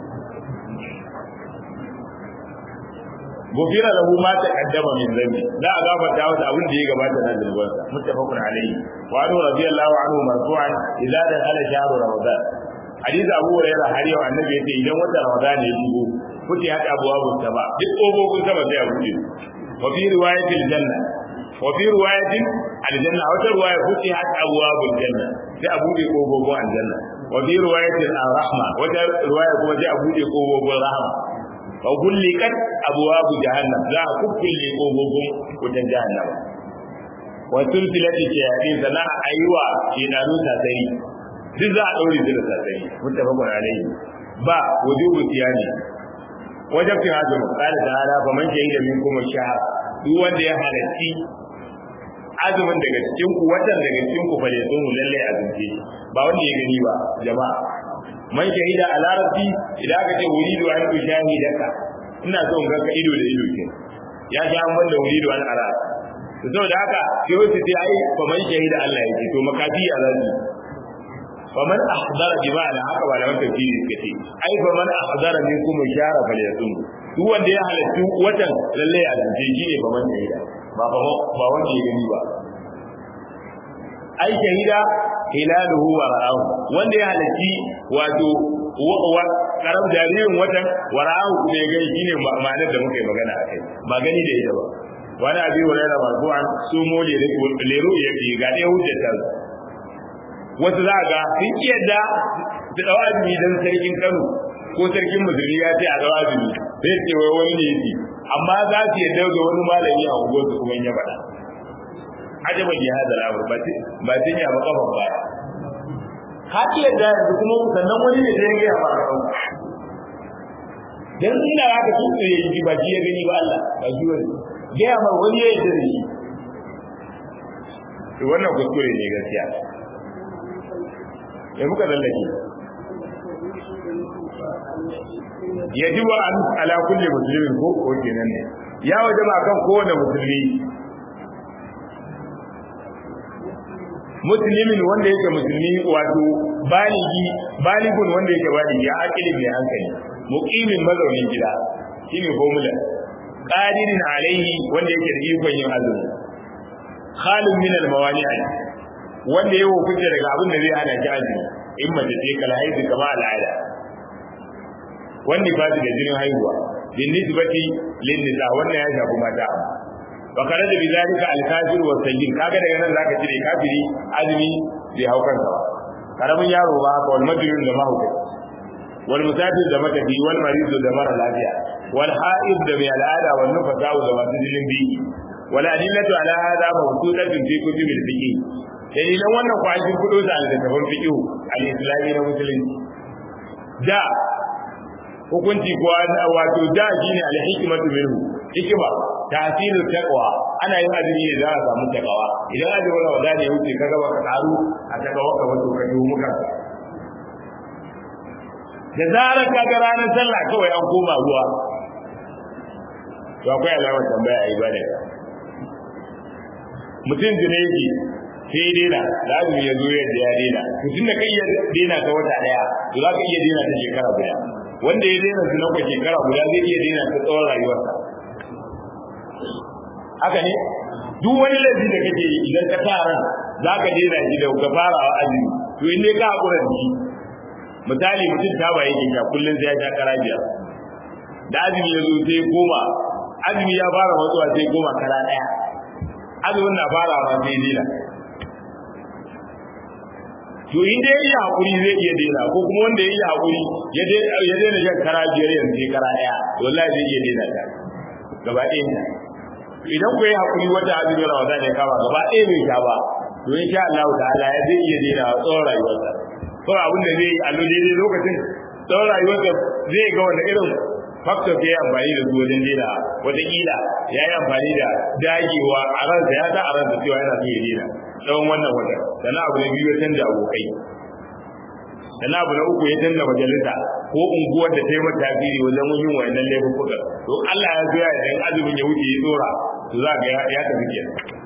gufira lahu ma taqaddama min dhanbi za a gafarta masa abin da ya gabata na zulbansa muttafaqun alayhi wa anhu radiyallahu anhu marfu'an idza dakhala shahru ramadan hadith abu hurairah har yau annabi yace idan wata ramadan ya shigo kuti hada abuwabu ba duk kofofin sama sai a buɗe wa fi riwayatil janna wa fi riwayatil aljanna wata riwaya kuti hada abuwabul janna sai a buɗe kofofin aljanna wa fi riwayatil rahma wata riwaya kuma sai a buɗe kofofin rahma wa gullikat abwabu jahannam za a kukkulle kofofin wutan jahannam wa sulsilati shayatin sana aywa shedanu tasari duk za a daure su da tasari muttafaqun alayhi ba wujubu tiyani wajabtin azumi qala ta'ala fa man shahida minkum ash-shahr duk wanda ya halarci azumin daga cikin ku watan daga cikin ku fa ne sun lalle azumce ba wanda ya gani ba jama'a man shahida a larabci idan aka ce wuridu an ku shahidaka ina so in ga ka ido da ido ke ya sha an banda wuridu an ara to saboda haka sai wasu sai ai fa man shahida Allah yake to makafi a zasu fa man ahdara bi ma'ana haka ba da wata tafsiri suka ce ai fa man ahdara minkum shara fa yasum duk wanda ya halarci watan lalle a zance shi ne fa man shahida ba ba wanda ya gani ba ai shahida hilaluhu wa ra'ahu wanda ya halarci wato karam jaririn watan wa ra'ahu kuma ya gani shine ma'anar da muka yi magana akai ba gani da ita ba wani abi hurairah marfu'an su mo le leru ya fi ga dai hujjar ta wasu za ga sun iya da su dawa azumi dan sarkin Kano ko sarkin musulmi ya ce a dawa azumi sai ce wai wani ne yake amma za su yadda ga wani malami a unguwar su kuma ya faɗa ajaban ya hada lamar ba ba tin ya baka ba ka iya da yanzu kuma sannan wani ne da ya ga ba dan ina haka su ne yi ba ji ya gani ba Allah ba ji wani ga ma wani ya yi da shi to wannan kuskure ne gaskiya ya muka lallake yajibu an ala kulli muslimin ko ko kenan ne ya wajaba kan kowane musulmi muslimin wanda yake musulmi wato baligi baligun wanda yake baligi ya akili mai hankali muqimin mazaunin gida shine formula qadirin alaihi wanda yake da ikon yin azumi khalin min al mawani'i wanda ya hukunta daga abin da zai hana ki azumi in mace ce kala haihu kama al'ada wanda ba da jinin haihuwa bin nisbati lin nisa wannan ya shafi mata wa kana da bizalika al-kafir wa sayyid kaga daga nan zaka cire kafiri azumi bai hau kansa ba karamin yaro ba haka wal majnun da mahuka wal musafir da matafi wal marid da mara lafiya wal ha'id da mai al'ada wal nufasa da masu jinin biki wal adillatu ala hada mawsudatun fi kutubil fiqh dalilan wannan kwashin kudo da al-tafan fiqh al-islami na musulunci da hukunci ko wato da shine al-hikmatu minhu hikima tasirin taqwa ana yin azumi ne za a samu taqwa idan azumi Ramadan ya wuce kaga baka taru a taqwa ka wato ka yi muka da zarar ka ga ranar sallah kawai an koma ruwa to akwai alamar tambaya a ibada mutum jine yake sai ya daina da azumi ya zo yadda ya daina to tun da kai ya daina ta wata daya to za ka iya daina ta shekara guda wanda ya daina su nauka shekara guda zai iya daina ta tsawon rayuwarsa haka ne duk wani laifi da kake yi idan ka sa ran za ka daina shi da ka fara wa azumi to in dai ka hakura da shi misali mutum ta ba yake sha kullum sai ya sha kara biyar da azumi ya zo sai koma azumi ya fara matsuwa sai koma kara daya azumin na fara ma sai daina to in dai ya hakuri zai iya daina ko kuma wanda ya yi hakuri ya daina shan kara biyar yanzu sai kara daya wallahi zai iya daina ta gaba ɗaya idan ku yi hakuri wata azumin ramadan ya kama gaba ɗaya bai sha ba to insha Allah ta'ala ya zai iya daina tsawon rayuwarsa ko abin da zai yi allo daidai lokacin tsawon rayuwarsa zai ga wanda irin faktor ya yi amfani da su wajen daina wataƙila ya yi amfani da dagewa a ransa ya sa a ransa cewa yana so ya daina tsawon wannan wata sannan abu na biyu ya canza abokai sannan abu na uku ya canza majalisa ko unguwar da ta yi mata tasiri wajen yin wayannan laifuka to Allah ya zo ya idan azumin ya wuce ya tsora to za ga ya tafi kenan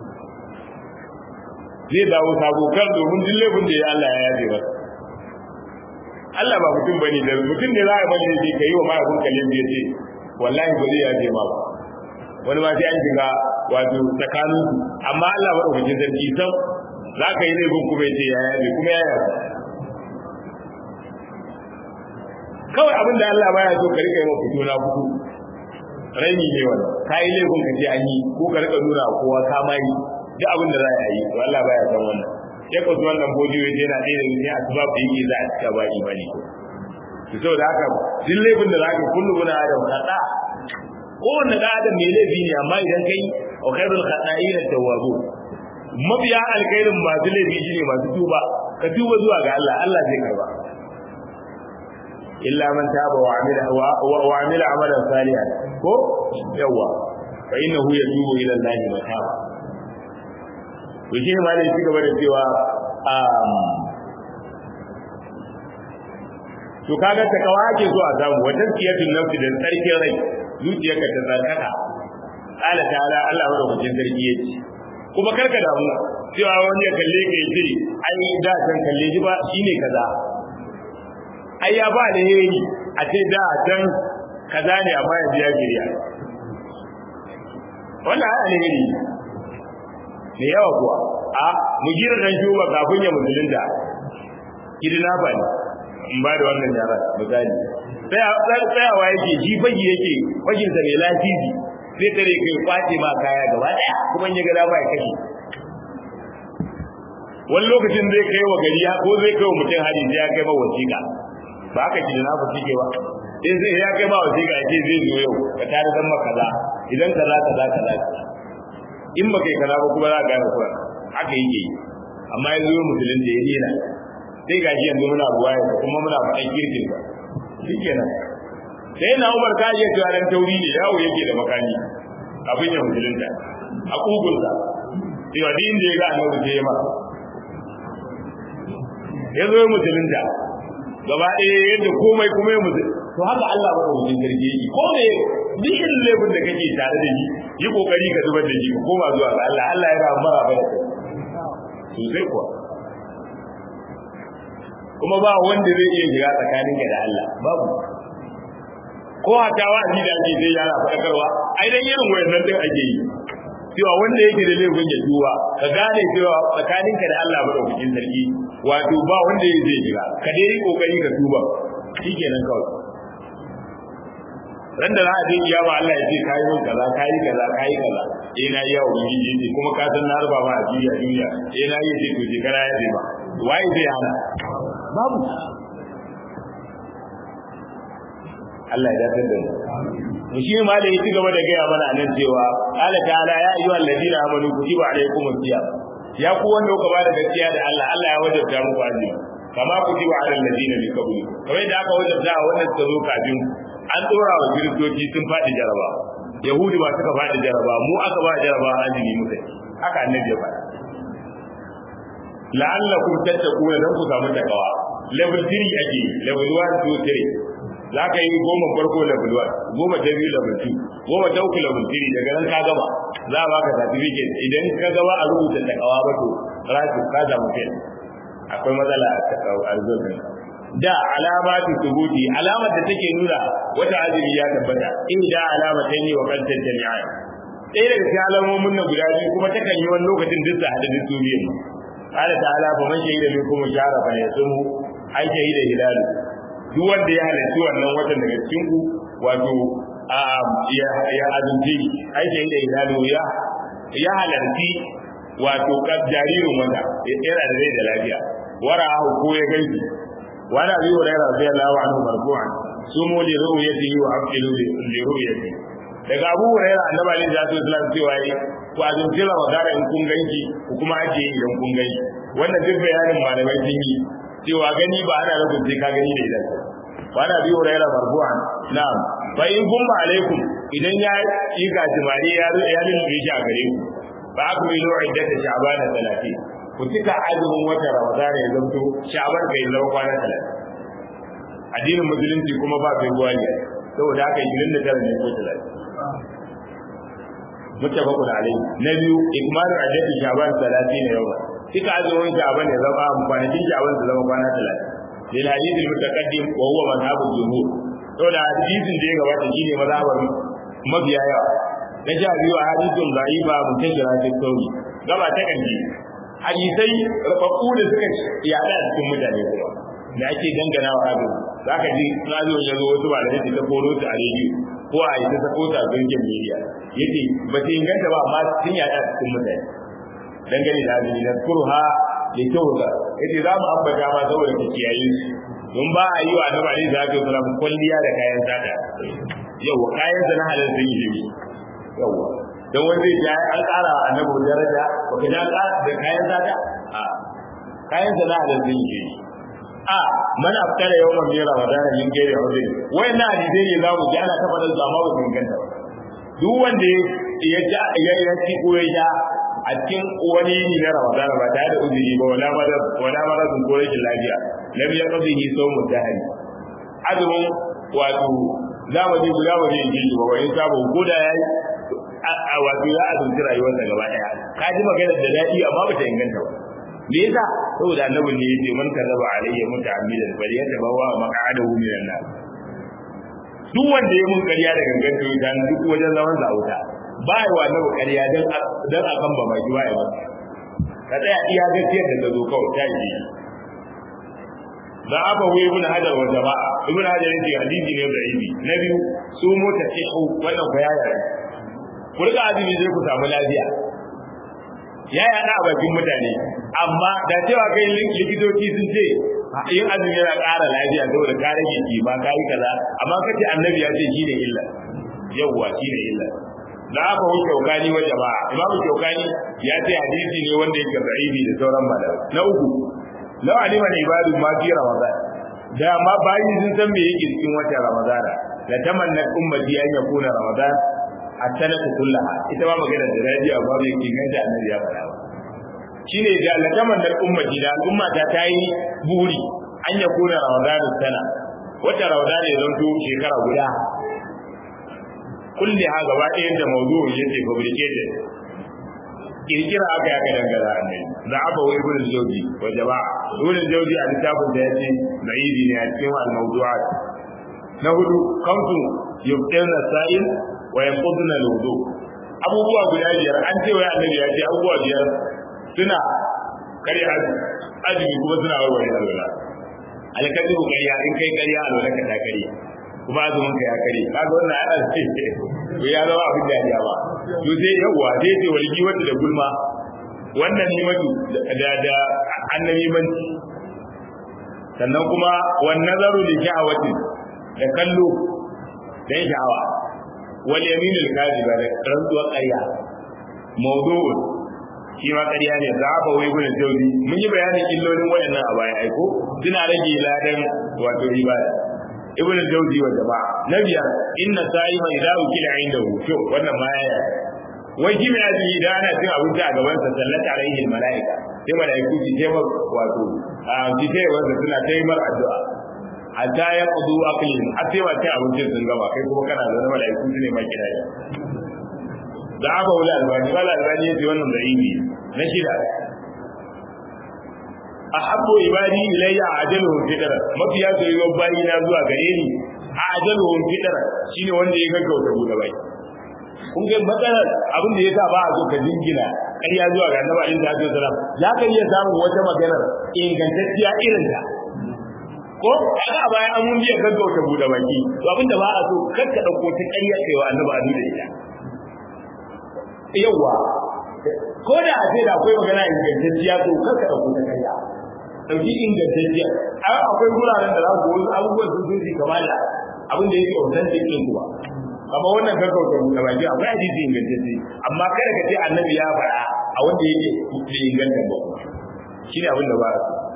zai dawo sabo kan domin duk laifin da ya Allah ya yaje masa Allah ba mutum bane da mutum ne za a bane shi kai wa mahaifin kalin da yace wallahi ba zai yaje ma ba wani ma sai an shiga wato tsakanin su amma Allah ba dauke sarki sam za ka yi laifin kuma yace ya yaje kuma ya yaje kawai abin da Allah baya so ka rika yi wa fito na fito raini ne wannan ka yi laifin ka ce an yi ko ka rika nuna kowa ka mai duk abin da za a yi to Allah baya san wannan sai ka zuwa nan bodi wai yana ɗaya daga cikin asbab da yake za a cika ba imani to saboda haka duk laifin da zaka kullu guna adam khata kowanne da adam mai laifi ne amma idan kai wa khairul khata'ina tawwabu mabiya alkhairin masu laifi shine masu tuba ka tuba zuwa ga Allah Allah zai karba illa man taba wa amila wa amila amalan salihan ko yawa fa innahu yatubu ila Allah mataba to shi ma ne ci gaba da cewa to kaga ta kawa ake so a samu wa tazkiyatun nafsi da tsarkin rai zuciyarka ta tsarkaka qala ta'ala Allah madaukakin sarki yace kuma karka damu cewa wani ya kalle ka yace ai da can kalle ji ba shine kaza ai ya ba da yayi a ce da can kaza ne amma yanzu ya giriya wannan ai alheri ne yawa kuwa a mu gira dan shuba kafin ya musulunta kidina ba ne in ba da wannan yaran misali tsayawa yake shi fagi yake fagin sa mai lafizi zai tare kai kwace ma kaya gaba daya kuma ya ga da ba ya kashe wani lokacin zai kai wa gari ko zai kai wa mutum hari sai ya kai ma wasiƙa ba haka kidina ba shi ke ba in sai ya kai ma wasiƙa ce zai zo yau ka tare dan maka kaza idan kaza kaza kaza in ba kai kaza ba kuma za ka gane kuwa haka yake yi amma yanzu yau musulun da ya dena sai ga shi yanzu muna ruwa yanzu kuma muna faɗan kirkin ba shikenan sai na umar ka iya cewa dan tauri ne yawo yake da makani abin ya musulunta a kugunsa cewa duk inda ya ga annabi sai ya ma ya zo ya musulunta gaba ɗaya yadda komai kuma ya musulunta to haka Allah ba wajen garge yi ko ne duk irin laifin da kake tare da shi yi kokari ka zubar da shi ka koma zuwa ga Allah Allah yana mara ba da kai sosai kuwa kuma ba wanda zai iya shiga tsakanin ka da Allah babu ko hata wa'azi da ake sai yana faɗakarwa ai dan irin wayannan din ake yi cewa wanda yake da laifin ya tuba ka gane cewa tsakanin ka da Allah madaukakin sarki wato ba wanda zai shiga ka dai yi kokari ka tuba shikenan kawai ran da za a je kiyama Allah ya ce kai mun kaza kai kaza kai kaza eh na yi wa ubangiji ce kuma ka san na ruba ma a duniya duniya eh na yi ce to je kana ya ce ba wai zai hana babu Allah ya dace da mu shi ma da yake gaba da gaya mana nan cewa qala ta'ala ya ayyuhal ladina amanu kutiba alaykumus siyam ya ku wanda kuka ba da gaskiya da Allah Allah ya wajabta muku azumi kama kutiba alal ladina min qablikum kamar da aka wajabta wannan suka zo kafin an dora wa kiristoci sun faɗi jaraba yahudi ba suka faɗi jaraba mu aka ba jaraba azumi muka haka annabi ya faɗa la'allakum tattaquna dan ku samu takawa level 3 ake level 1 2 3 za ka yi goma farko level 1 goma ta biyu level 2 goma ta uku level 3 daga nan ka gama za a baka certificate idan ka gaba a rubuta takawa ba to rasu ka samu fail akwai matsala a rizobin da alamatu subuti alamar da take nuna wata azumi ya tabbata in da alama ta yi wa kantar jami'a ɗaya daga cikin alamomin nan guda biyu kuma ta kan yi wani lokacin duk da hada duk biyu qala ta'ala fa man shahida minkum shahra fa yasumu ai shahida hilalu duk wanda ya halarci wannan watan daga cikin ku wato ya azumci ai shahida hilalu ya ya halarci wato jaririn wata yana da rai da lafiya wara'ahu ko ya gaibi wani abi hurairah radiyallahu anhu marfu'an sumu li ru'yatihi wa abdilu li ru'yatihi daga abu hurairah annabi alaihi salatu wasallam cewa yi ku azumci ramadana in kun ganki ku kuma ake yi idan kun gani wannan duk bayanin malamai sun yi cewa gani ba ana nufin sai ka gani da idan wani abi hurairah marfu'an na'am fa in gumma alaikum idan ya yi gajimare ya ya lulluɓe shi a gare ku ba ku yi lo'in da ta sha'ban 30 ku cika azumin wata ramadana ya zanto sha'ban kai zama kwana 30 addinin musulunci kuma ba kai ruwa ne saboda haka 29 ne ko 30 muttafaqun alayhi na biyu ikmalu ajati sha'ban 30 yawma cika azumin sha'ban ya zama kwanakin sha'ban su zama kwana 30 lil hadith al mutaqaddim wa huwa madhhabul jumhur saboda hadisin da ya gabata shine mazhabar mabiya yawa na sha biyu a hadisin da'ifa mutajira fi sauri gaba ta kanji hadisai rubabbu da suka yada a cikin mutane kuma da ake dangana wa abin zaka ji radio ya zo wasu malamai su ta koro ta a rediyo ko a yi ta sako ta a gurgin media yace ba ta inganta ba amma sun yada a cikin mutane dangane da abin da kurha da tawga yace za mu ambata ma saboda ta kiyaye su don ba a yi wa annabi alaihi salatu wasallam kulliya da kayan sata yau kayan sa na halal sun yi jimi yawa don wanda ya an ƙara wa annabi daraja ba ka ja da kayan sata a kayan sa na halal sun yi jimi a man aftara yawman min ramadana min gairi hudri wayannan hadisi ne za mu ji ana ta faɗa su amma ba su inganta ba duk wanda ya ja ya ya ci ko ya ja a cikin wani yini na ramadana ba tare da uzuri ba wala madar wala madar ko rashin lafiya lam yaqdihi sawmu dahri azumin wato zamani guda ba zai yi ba wani sabo ko da yayi a wato ya azumci rayuwarsa gaba daya ka ji maganar da dadi amma ba ta inganta ba me yasa saboda annabi ne yace man kazaba alayya muta'ammidan bari ya tabawa maq'adahu minan nar duk wanda ya mun ƙarya da gangan to dan duk wajen zaman sa wuta ba yi wa annabi ƙarya dan dan akan ba mai ba ya ka tsaya iya gaskiyar da ta zo kawai ta yi da aba wai ibn hajar wa jama'a ibn hajar yace hadisi ne da ibi na biyu su mota ce ko wannan ko yaya ku riga azumi zai ku samu lafiya ya yaɗa a bakin mutane amma da cewa kai likitoci sun ce yin azumi yana ƙara lafiya saboda ka rage ki ba ka yi kaza amma kace annabi ya ce shine illa yawwa shine illa da aka wuce shaukani wa jama'a imam shaukani ya ce hadisi ne wanda yake da'ibi da sauran malamai na uku law alima ibadu ma fi ramadan da ma bayi sun san me yake cikin watan ramadana la tamanna ummati an yakuna ramadan at-sanatu kullaha ita ma magana da radiyo ba mai inganta annabi ya faɗa shine da la tamanna ummati da al'umma ta tayi buri an yakuna ramadan sana wata ramadan ya zanto shekara guda kulli ha gaba ɗayan da mawdu'un yace fabricated kirkira aka yaka dangara annabi da aba wai ibn jawzi wa jama'a ibn jawzi a littafin da yace na'ibi ne a cikin al-mawdu'at na hudu kamtu yubtina sa'il wa yanquduna al-wudu abubuwa guda biyar an ce wai annabi ya ce abubuwa biyar suna kare azumi kuma suna warware alwala alkadibu kariya in kai kariya alwala ka ta kariya kuma azumin ka ya kare kaga wannan ana ce to ya zama abin da ya ba to sai yawa sai ce walgi wanda da gulma wannan ni matu da da annabi manci sannan kuma wan nazaru li sha'awati da kallo dan sha'awa wal yamin al kadhiba da rantsuwa ƙarya mawdu'un shi ma ƙarya ne za a wai gudun jauri mun yi bayanin illolin waɗannan a baya aiko suna rage ladan wato ibada ibn jawzi wa jama'a na biyar inna sa'ima idza ukila indahu to wannan ma yaya wai kimi ya ji da ana cin abinci a gaban sa sallata alaihi malaika sai malaiku su ce mar wato a ji sai wanda suna ta yi mar addu'a hatta ya qudu aqlin har sai wata abincin sun gaba kai kuma kana da malaiku su ne ma kira da aka wula albani wala albani yace wannan da ibi na shida ahabbu ibadi ilayya ajaluhum fitra mafiya soyuwar bayi na zuwa gare ni ajaluhum fitra shine wanda ya gaggauta bude bai kun ga matsalar abin da yasa ba a so ka jingina ƙarya zuwa ga annabi alaihi salatu wasalam za ka iya samun wata maganar ingantacciya irin ta ko kaga a baya an mun biya gaggauta bude baki to abin da ba a so kar ka dauko ta ƙarya kai wa annabi alaihi da ita yawa ko da a ce da akwai magana ingantacciya to kar ka dauko ta ƙarya dauki ingantacciya ai akwai guraren da za ku wasu abubuwan sun sun kamar da abin da yake authentic din kuwa amma wannan gaggauta da baki akwai hadisi ingantacce amma kada ka ce annabi ya faɗa a wanda yake bai inganta ba shine abin da ba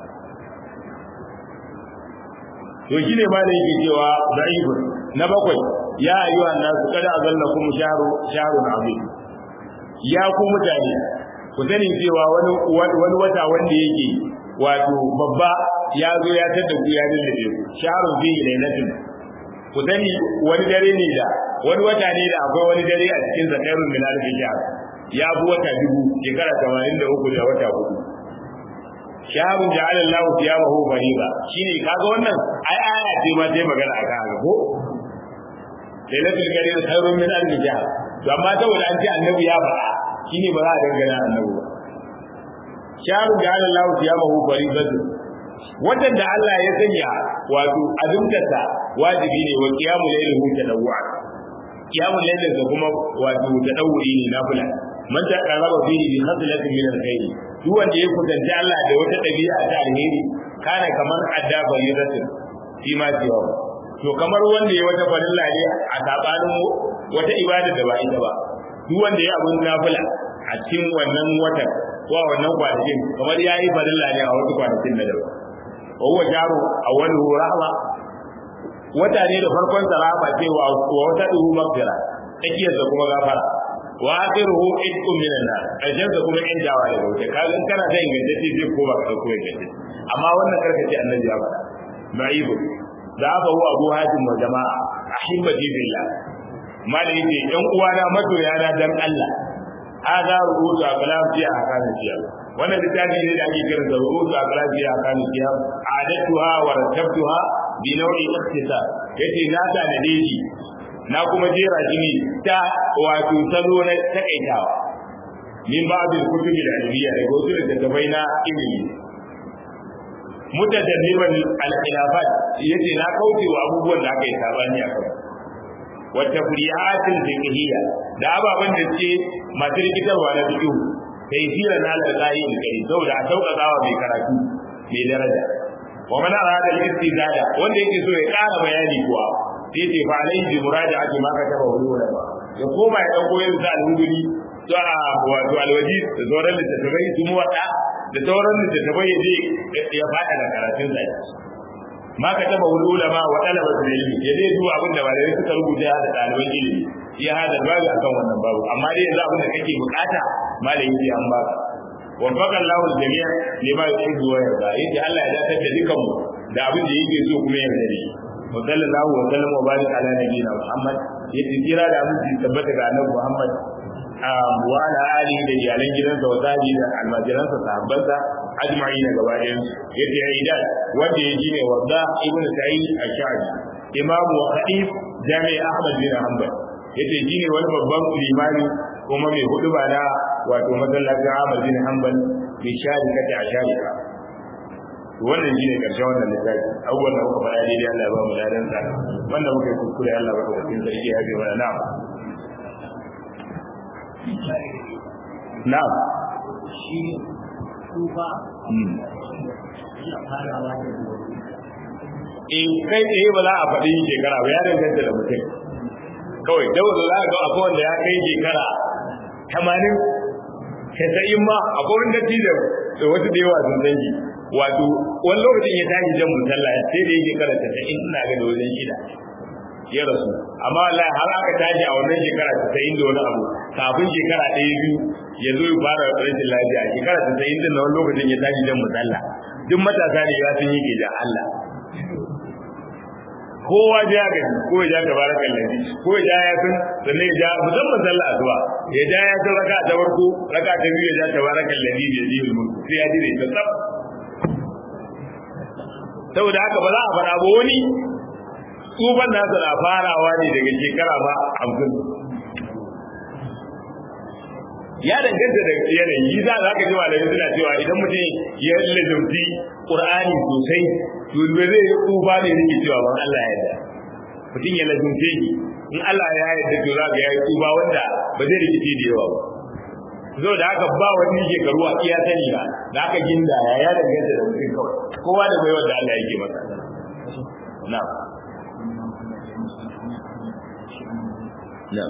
to shine ma da yake cewa da'ibun na bakwai ya ayyuhan nasu kada azallakum sharu sharun azim ya ku mutane ku sani cewa wani wani wata wanda yake wato babba ya zo ya tada ku ya lullube ku sharun fi lailatin ku sani wani dare ne da wani wata ne da akwai wani dare a cikin zakarun min al-hijab ya bu wata dubu shekara 83 da wata hudu shahrun ja'ala Allah siyabahu fariba shine kaga wannan ai aya ce ma sai magana aka haka ko lailatul qadr khairun min al-hijab to amma saboda an ce annabi ya faɗa shine ba za a dangana annabi ba shahrun ja'ala Allah siyabahu faribatu wannan da Allah ya sanya wato azumtarsa wajibi ne wa qiyamul layli tadawwa qiyamul layli da kuma wato tadawwi ne nafila man ta qaraba fihi bi khaslatin min alkhair duk wanda ya kusanci Allah da wata dabi'a ta alheri kana kamar adda faridatin fi ma jiwa to kamar wanda ya wata farilla ne a sabanin wata ibada da ba ita ba duk wanda ya abun nafila a cikin wannan watan ko wannan kwanakin kamar yayi farilla ne a wasu kwanakin da daban وهو جار أوله رحمة wata ne da farkon sa rahama ce wa wata duhu magfira tsakiyar sa kuma gafara wa akhiruhu itqum minan nar karshen sa kuma in jawa da wuce kaga in kana da ingantacce zai koma ka ko ingantacce amma wannan karka ce annabi ya faɗa ma'ibu da aka hu abu hatim wa jama'a ahibbati billah malai ce yan uwana masoya na dan Allah hada rubutu a kalam fi ahkamin siyasa wannan littafi ne da ake kiransa rubutu a kalam fi ahkamin siyasa adatuha wa rattabtuha bi nau'i ikhtisar yace na ta da deji na kuma jera shi ne ta wato salo na takaitawa min ba'd al-kutub al-ilmiyya da wasu littattafai na ilimi mutadalliman al-khilafat yace na kauce wa abubuwan da aka yi sabani a kai wa tafri'atil fiqhiyya da ababan da ce masu rikitarwa na fiqh sai sira na al-qari kai saboda a sauƙaƙawa mai karatu mai daraja wa man arada al-istizada wanda yake so ya ƙara bayani kuwa sai ce fa alai bi muraja'ati ma ka taba wuri ba ya koma ya dauko yin sa al-huduri to a wato alwaji da sauran littattafai su mu wada da sauran littattafai ya je ya fada da karatun sa ma ka taba wuri ulama wa talaba da ilimi ya zai zuwa abin da malamai suka rubuta da ɗaliban ilimi ya hada babu akan wannan babu amma dai yanzu abin da kake bukata malami sai an baka وفق الله الجميع لما يحب ويرضى يجي الله ya dace da dukan mu da abin da yake so kuma yarda da shi wa sallallahu wa sallam wa barik ala nabiyina muhammad yace kira da abin da tabbata ga annabi muhammad wa ala alihi da iyalan gidansa wa sahbihi da almajiransa sahabbansa ajma'in gaba ɗayan yace aidan wanda ya ne wadda ibn sa'id ash-sha'bi imamu wa khatib jami'i ahmad bin hanbal yace shine wani babban limami kuma mai hudu ba na wato masallacin Ahmad bin Hanbal bi sharika ta sharika wannan shine karshen wannan littafi abubuwan da muka faɗa daidai Allah ya ba mu ladan sa wanda muka yi kuskure Allah ba ka cikin sarki ya bi mana na'am na'am shi tufa in kai tsaye ba za a faɗi shekara ba ya danganta da mutum kawai dawar za ga akwai wanda ya kai shekara tamanin casa'in ma akwai wani datti da wasu da yawa sun dangi wato wani lokacin ya tashi jan musalla sai da yake kara casa'in ina ga da wajen shida ya rasu amma wallahi har aka tashi a wannan shekara casa'in da wani abu kafin shekara ɗaya biyu ya zo ya fara rashin lafiya shekara casa'in din na wani lokacin ya tashi jan musalla duk matasa ne ya sun yi ke da Allah kowa ja ga ko ya ja tabarakan ladhi ko ya ja ya san sannan ya ja musamman sallah asuba ya ja ya san raka ta farko raka ta biyu ya ja tabarakan ladhi ya ji mulku sai ya dire ta tsaf saboda haka ba za a fara ba wani tsufan nasa na farawa ne daga shekara ba hamsin ya danganta da yanayi za za ka ji malamai suna cewa idan mutum ya lazumci qur'ani sosai to ba zai yi tsufa ne nake cewa ban Allah ya yarda mutum ya lazumce shi in Allah ya yarda to za ga ya yi tsufa wanda ba zai rikice da yawa ba zo da haka ba wani shekaru a iya sani ba da aka ginda ya ya danganta da mutum kawai kowa da baiwar da Allah yake masa na na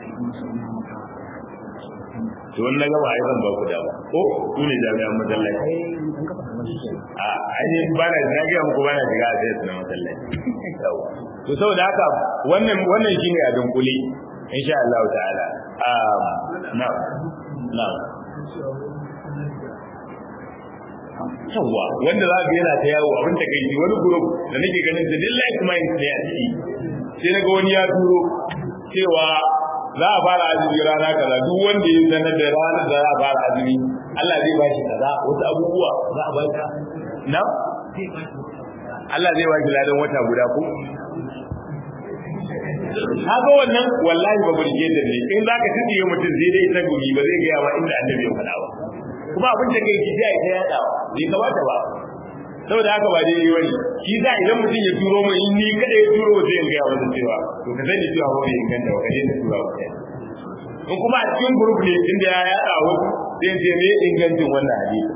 to wannan na gaba ai zan ba ku dama ko ku ne jami'an masallaci a ainihin ba na na gaya muku ba na shiga a sai na masallaci to saboda haka wannan wannan shine a dunkule insha Allah ta'ala na na yawa wanda za ka yana ta yawo abin da kai wani group da nake ganin da lillahi kuma yin sai a ciki sai naga wani ya turo cewa za a fara azumi rana kaza duk wanda ya sanar da ranar da za a fara azumi Allah zai bashi kaza wasu abubuwa za a baka na Allah zai bashi ladan wata guda ko haka wannan wallahi ba burge da ne in zaka tsiye mutum zai dai ta gumi ba zai gaya wa inda annabi ya faɗa ba kuma abin da kai kiji ai ta yada bai kamata ba saboda haka ba dai wani shi za idan mutum ya turo mu in ni kada ya turo sai in gaya masa cewa to ka sani cewa ba bai inganta ba kaje da tura ba in kuma a cikin group ne inda ya yada wasu sai ce me ingancin wannan hadisi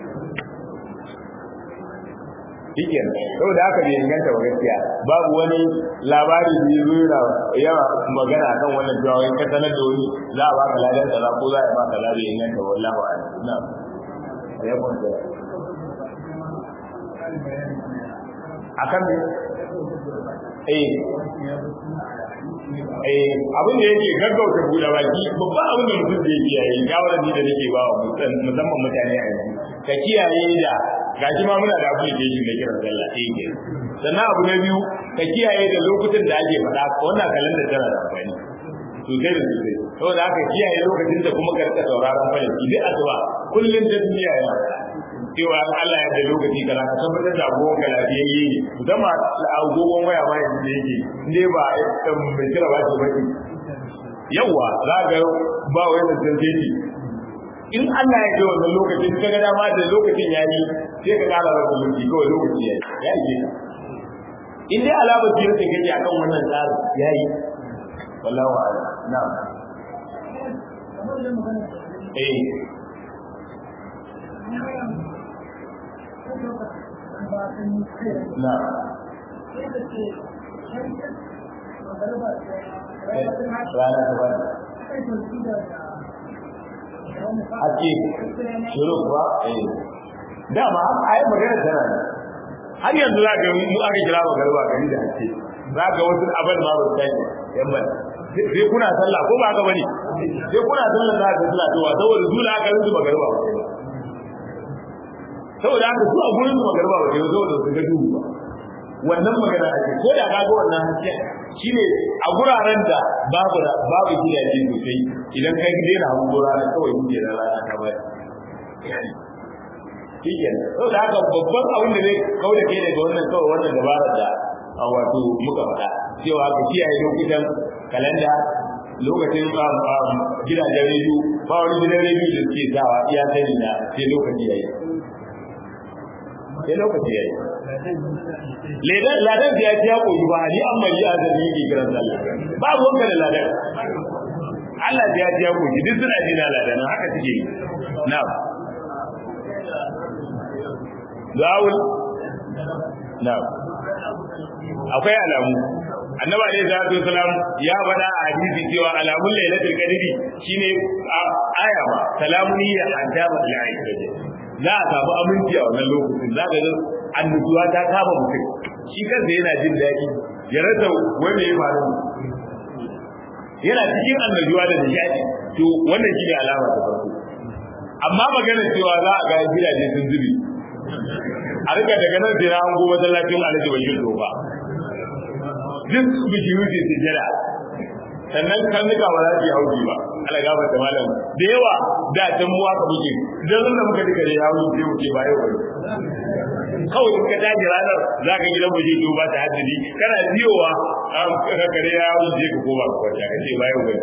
shikin saboda haka bai inganta ba gaskiya babu wani labari da ya zo yawa magana kan wannan cewa wai ka sanar da wani za a baka ladan kaza ko za a baka ladan inganta wallahi a'lam na'am ya kwanta akan me eh eh abin da yake gaggauta buɗe baki babban abin da mutum da yake yayi shawarar ni da nake ba wa musamman mutane a yanzu ka kiyaye da gashi ma muna da application da kiran sallah eh ke sannan abu na biyu ka kiyaye da lokutan da ake faɗa wannan kalanda tana da amfani sosai da sosai saboda haka kiyaye lokacin da kuma ka rika sauraron falaki duk asuba kullum ta duniya yana cewa Allah ya da lokaci kana ka tabbatar da agogon ka lafiyayye ne musamman agogon waya ma yanzu da yake ne ba mai kira ba ce baki yawa za ga ba wai da tantance in Allah ya ce wannan lokacin ka ga dama da lokacin yayi sai ka kara rasa lokaci kawai lokaci yayi ya yi in dai alamar biyar da kake akan wannan tsarin yayi wallahu a'lam na'am eh na rana ta bani ake shiru kuwa eh dama a yi magana tana ne har yanzu za ga mu aka kira ba garba gari da ake za ga wasu abin ma ba su tashi yan ban sai kuna sallah ko ba haka bane sai kuna sallah za ka sallah to saboda zula aka rinsu ba garba ba saboda haka su a gurin magarba ba ke saboda su ga duhu ba wannan magana ake ko da kaga wannan hasken shine a guraren da babu babu gidaje sosai idan kai daina hango rana kawai kuke da rana ta bari shiken saboda haka babban abin da zai kauda kai daga wannan kawai wannan dabarar da wato muka faɗa cewa ka kiyaye lokutan kalanda lokacin gidajen rediyo ba wani gidan rediyo da suke sawa iya sani na sai lokaci yayi sai lokaci yayi ledan ladan ya ci ya koyi ba ni amma yi azumi yake kiran sallah ba ruwanka da ladan Allah ya ji ya koyi duk suna jina ladan haka suke yi na'am Dawul na'am akwai alamu annaba ne da su salam ya faɗa a hadisi cewa alamun lailatul qadri shine aya ba salamun ya adaba al-aisha za a samu aminci a wannan lokacin za ka ga annubuwa ta kama mutum shi kansa yana jin daɗi ya rasa wanda ya faru yana cikin annabuwa da nishaɗi to wannan shi ne alama ta farko amma magana cewa za a ga gidaje sun zubi a rika daga nan sai na hango masallacin alhaji bashir dofa duk bishiyu ce sujjada sannan karnuka ba za su yi hauji ba ala gaba da malam da yawa da can mu aka buge dan da muka duka da yawo sai mu ce ba yau bane kawai in ka daji ranar za ka gidan mu je to ba ta haddadi kana biyowa ka kare ya yawo je ka koma ka kwanta ka ce ba yau bane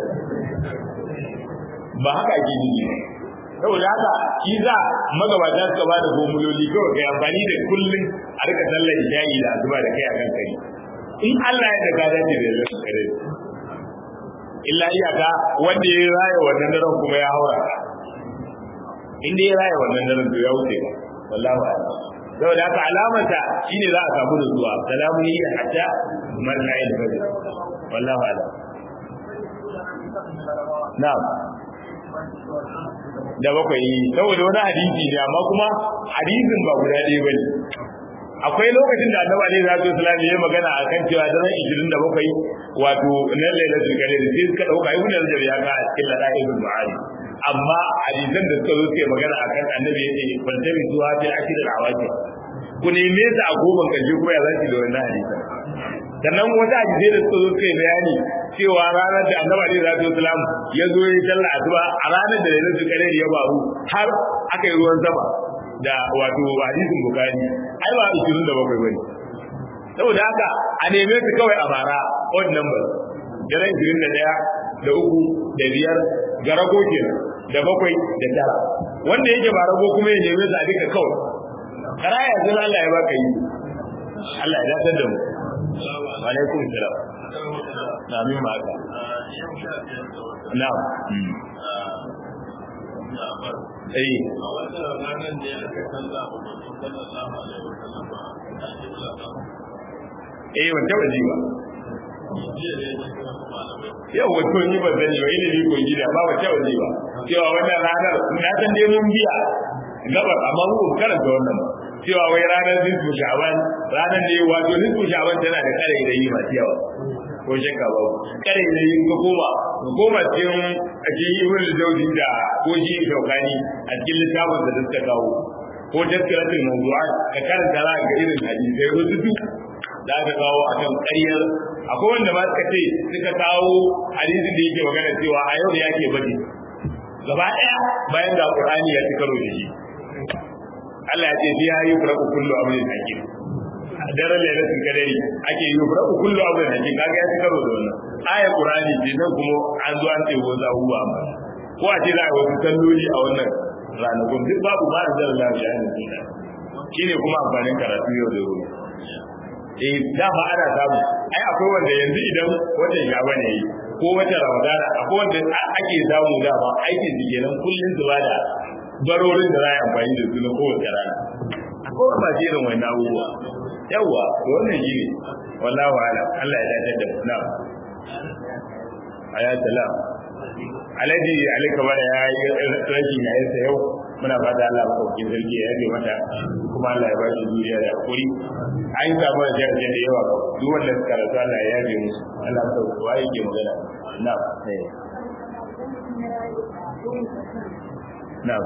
ba haka ake yi saboda haka shi za magabata suka ba da gomuloli kawai kai amfani da kullun a rika sallar isha'i da azuba da kai a kan kai in Allah ya daga dace da yallar kare illa iyaka wanda ya raya wannan daren kuma ya haura in dai ya raya wannan daren to ya wuce ba wallahi a'lam saboda haka alamata shine za a samu da zuwa salamu ni hatta mar'ayil fajr wallahi a'lam na'am da bakwai saboda wani hadisi ne amma kuma hadisin ba guda ɗaya bane akwai lokacin da annabi alaihi salatu wasallam ya magana akan cewa daren 27 wato na lailatul qadr sai suka dauka ibn al-jarir ya ka a cikin ladaibul ma'ani amma hadisan da suka zo suke magana akan annabi yace fantami zuwa fi akhir al-awaqi ku neme su a goban karshe kuma ya zaki da wannan hadisan sannan wata hadisai da suka zo suka bayani cewa ranar da annabi alaihi salatu wasallam ya zo ya sallah asuba a ranar da lailatul qadr ya faru har aka yi ruwan sama da wato hadisin bukari ai ba 27 bane saboda haka a neme su kawai a bara odd number daren 21 da uku da biyar ga rago kenan da bakwai da tara wanda yake ba rago kuma ya neme su a duka kawai karaya zan Allah ya baka yi Allah ya dace da mu wa alaikum salam na min ma ka na'am eh a wata ranar da ya aka kalla wa mutum sallallahu alaihi wa sallam ba a cikin lafiya eh wanda ba ji ba jiya da ya ce wasu malamai yau wato ni ba zani ba ilimi ko gida ba wata ba ji ba cewa wannan ranar na san dai mun biya gabar amma mu ba karanta wannan ba cewa wai ranar nisfu sha'ban ranar ne wato nisfu sha'ban tana da kare da yi masu yawa ko shakka ba kare da yi ka koma ka koma cikin a cikin ibn al-jawzi da ko shi shaukani a cikin littafin da suka kawo ko tazkiratul mawdu'at ka karanta za ga irin hadisai wasu duk da aka kawo a kan ƙaryar akwai wanda ma suka ce suka kawo hadisin da yake magana cewa a yau ya ke bade gaba ɗaya bayan da Qur'ani ya ci karo da shi Allah ya ce biya yi furaku kullu amrin hakim daren lailatul qadari ake yi furaku kullu amrin hakim kaga ya ci karo da wannan ayar Qur'ani ce nan kuma an zo an ce ko za huwa amma ko a ce za a wasu salloli a wannan ranakun duk babu ba da zara lafiya ne shine kuma amfanin karatu yau da gobe eh dama ana samu ai akwai wanda yanzu idan watan shaba ne yi ko watan ramadana akwai wanda ake samu dama aikin su kenan kullun su bada barorin da za a yi amfani da su na kowace rana akwai wanda ba irin wani abubuwa yawwa to wannan shi ne wallahu ala Allah ya dace da mu na aya salam alaji alika bara ya yi rashin yayin sa yau muna fata Allah ba sauke sarki ya yabe mata kuma Allah ya ba shi duniya da hakuri an samu da jami'ai da yawa duk wanda suka rasu Allah ya yabe musu Allah ya sauke wa yake magana na'am na'am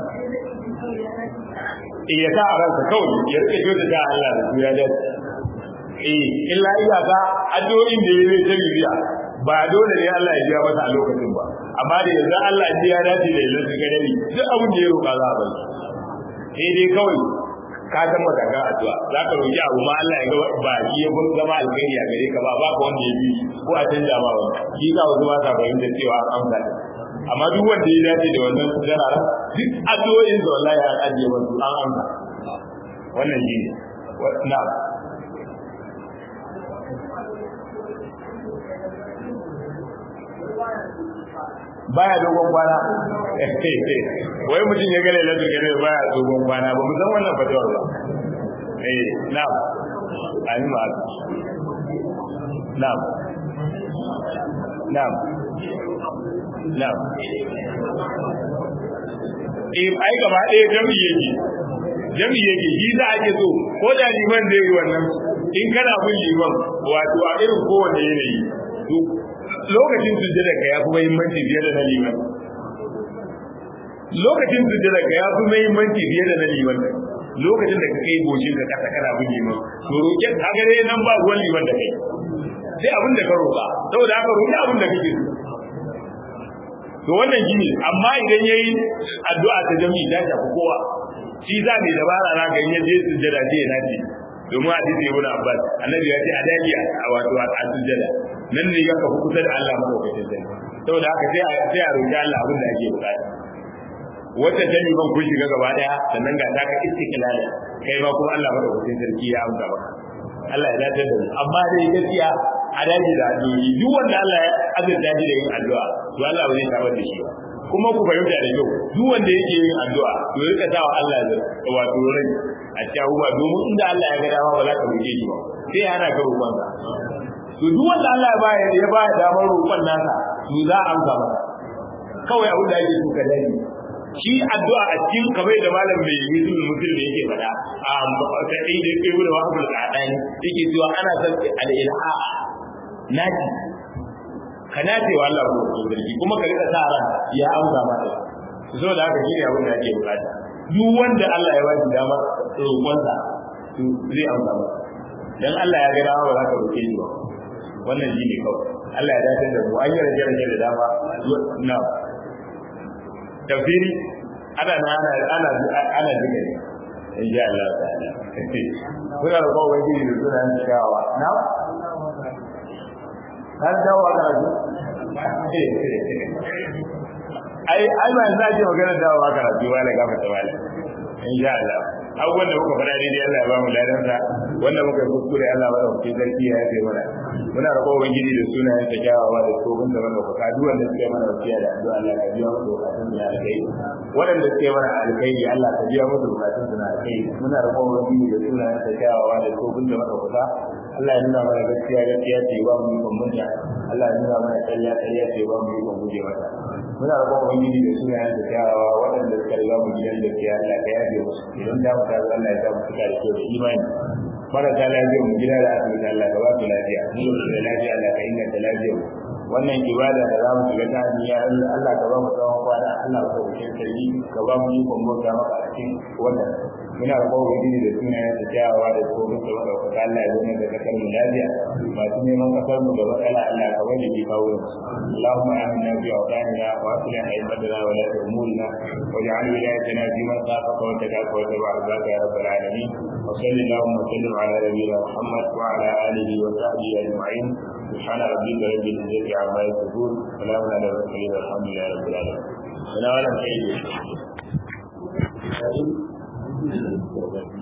eh ya sa a ransa kawai ya rike jota ta Allah da su ya dace eh illa iyaka addu'o'in da ya zai ta bibiya ba dole ne Allah ya biya masa a lokacin ba amma da yanzu Allah ya ya dace da yanzu su gadari duk abin da ya roƙa za a bai sai dai kawai ka san matakan addu'a za ka roƙi abu ma Allah ya ga ba shi ya bin zama alkhairi a gare ka ba ba ka wanda ya bi ko a canja ma wani shi ka wasu ba sa fahimta cewa an amsa amma duk wanda ya dace da wannan jarara duk addu'o'in da wallahi ya ajiye wasu an amsa wannan shi ne na'am baya dogon kwana wai mutum ya gane lafi gane baya dogon kwana ba mu san wannan fatawar ba eh na'am ani ma na'am na'am na'am eh ai gaba ɗaya jami yake jami yake shi za a ke so ko da liman zai yi wannan in kana bin liman wato a irin kowanne yanayi lokacin sujjada ka yafi muhimmanci fiye da na liman lokacin sujjada ka yafi muhimmanci fiye da na liman lokacin da ka kai goshin ka kasa kana bin liman to roƙe ka ga dai nan ba ruwan liman da kai sai abin da ka roƙa saboda haka roƙi abin da kake so to wannan gini amma idan yayi addu'a ta jami'i ta shafi kowa shi za ne dabara na ga in je sujjada je na ce domin hadisi ibn Abbas annabi ya ce a dajiya a wato a sujjada nan ne ga ka kusa da Allah madaukakin sarki saboda haka sai a sai a roƙi Allah abin da ake bukata wata jami ban kun shiga gaba daya sannan ga ta ka istiqlal kai ma kuma Allah madaukakin sarki ya amsa maka Allah ya dace da mu amma dai gaskiya a daji da addu'o'i duk wanda Allah ya azurta shi da yin addu'a to Allah ba zai tabar da shi ba kuma ku fahimta da kyau duk wanda yake yin addu'a to rika sa wa Allah da wato rai a cikin abubuwa domin inda Allah ya ga dama ba za ka roƙe shi ba sai hana ka roƙon sa to duk wanda Allah ya ba ya ba damar roƙon nasa to za a amsa masa kawai abin da ake so ka dani shi addu'a a cikin kamar da malam mai mutum mutum da yake faɗa a ta ɗin da yake gudu wa abul qadani yake cewa ana son al-ilha naji ka nace wa Allah ko sarki kuma ka rika sa ran ya amsa maka so da haka shine abin da ake bukata duk wanda Allah ya ba shi dama roƙonsa to zai amsa maka dan Allah ya ga dama ba za ka roƙe shi ba wannan shine kawai Allah ya dace da mu an yi rage rage da dama na tafsiri ana na ana ana ana duka ne in ji Allah ta'ala kuna da kowa wani da suna yin shawa na har dawo a karatu ai ai ba za ji magana dawo a karatu ba da gafa tawala in ji Allah abubuwan da muka faɗa daidai Allah ya ba mu ladansa wanda muka kuskure Allah ba da kuke sarki ya yafe mana muna roƙon ubangiji da sunayen ta kyawawa da tsohon da mana kuka duk wanda suke mana wasiya da addu'a Allah ka biya musu bukatun su na alkai waɗanda suke mana alkai Allah ka biya musu bukatun su na alkai muna roƙon ubangiji da sunayen ta kyawawa da tsohon da mana kuka Allah ya nuna mana gaskiya gaskiya ce ba mu yi munta Allah ya nuna mana ƙarya ƙarya ce ba mu yi guje mata muna roƙon ubangiji da sunayen ta kyawawa waɗanda suka riga mu gidan gaskiya Allah ka yafe musu idan da mu ta Allah ya sa mu cika da kyau da imani marasa lafiyar mu gida da asibiti Allah ka ba su lafiya mu da lafiya Allah ka inganta lafiyar mu wannan ibada da zamu shiga ta hanya Allah ka ba mu tsawon kwana Allah ka wuce sarki ka ba mu yi kwambo ga maka a cikin wannan muna da kowa gidi da sunayen da kyawawa da tsohon da wanda ka Allah ya zama da kasar mu lafiya masu neman kasar mu da matsala Allah ka bari ki kawo Allahumma aminna fi awtanina wa aslih aimatana wa la umurina waj'al wilayatana fi man khafaka wa takaka wa tabaraka ya rabbal alamin wa sallallahu wa sallim ala nabiyyina Muhammad wa ala alihi wa sahbihi ajma'in سبحان ربك رب العزة عما يصفون سلام على المرسلين والحمد لله رب العالمين. أنا ولا شيء.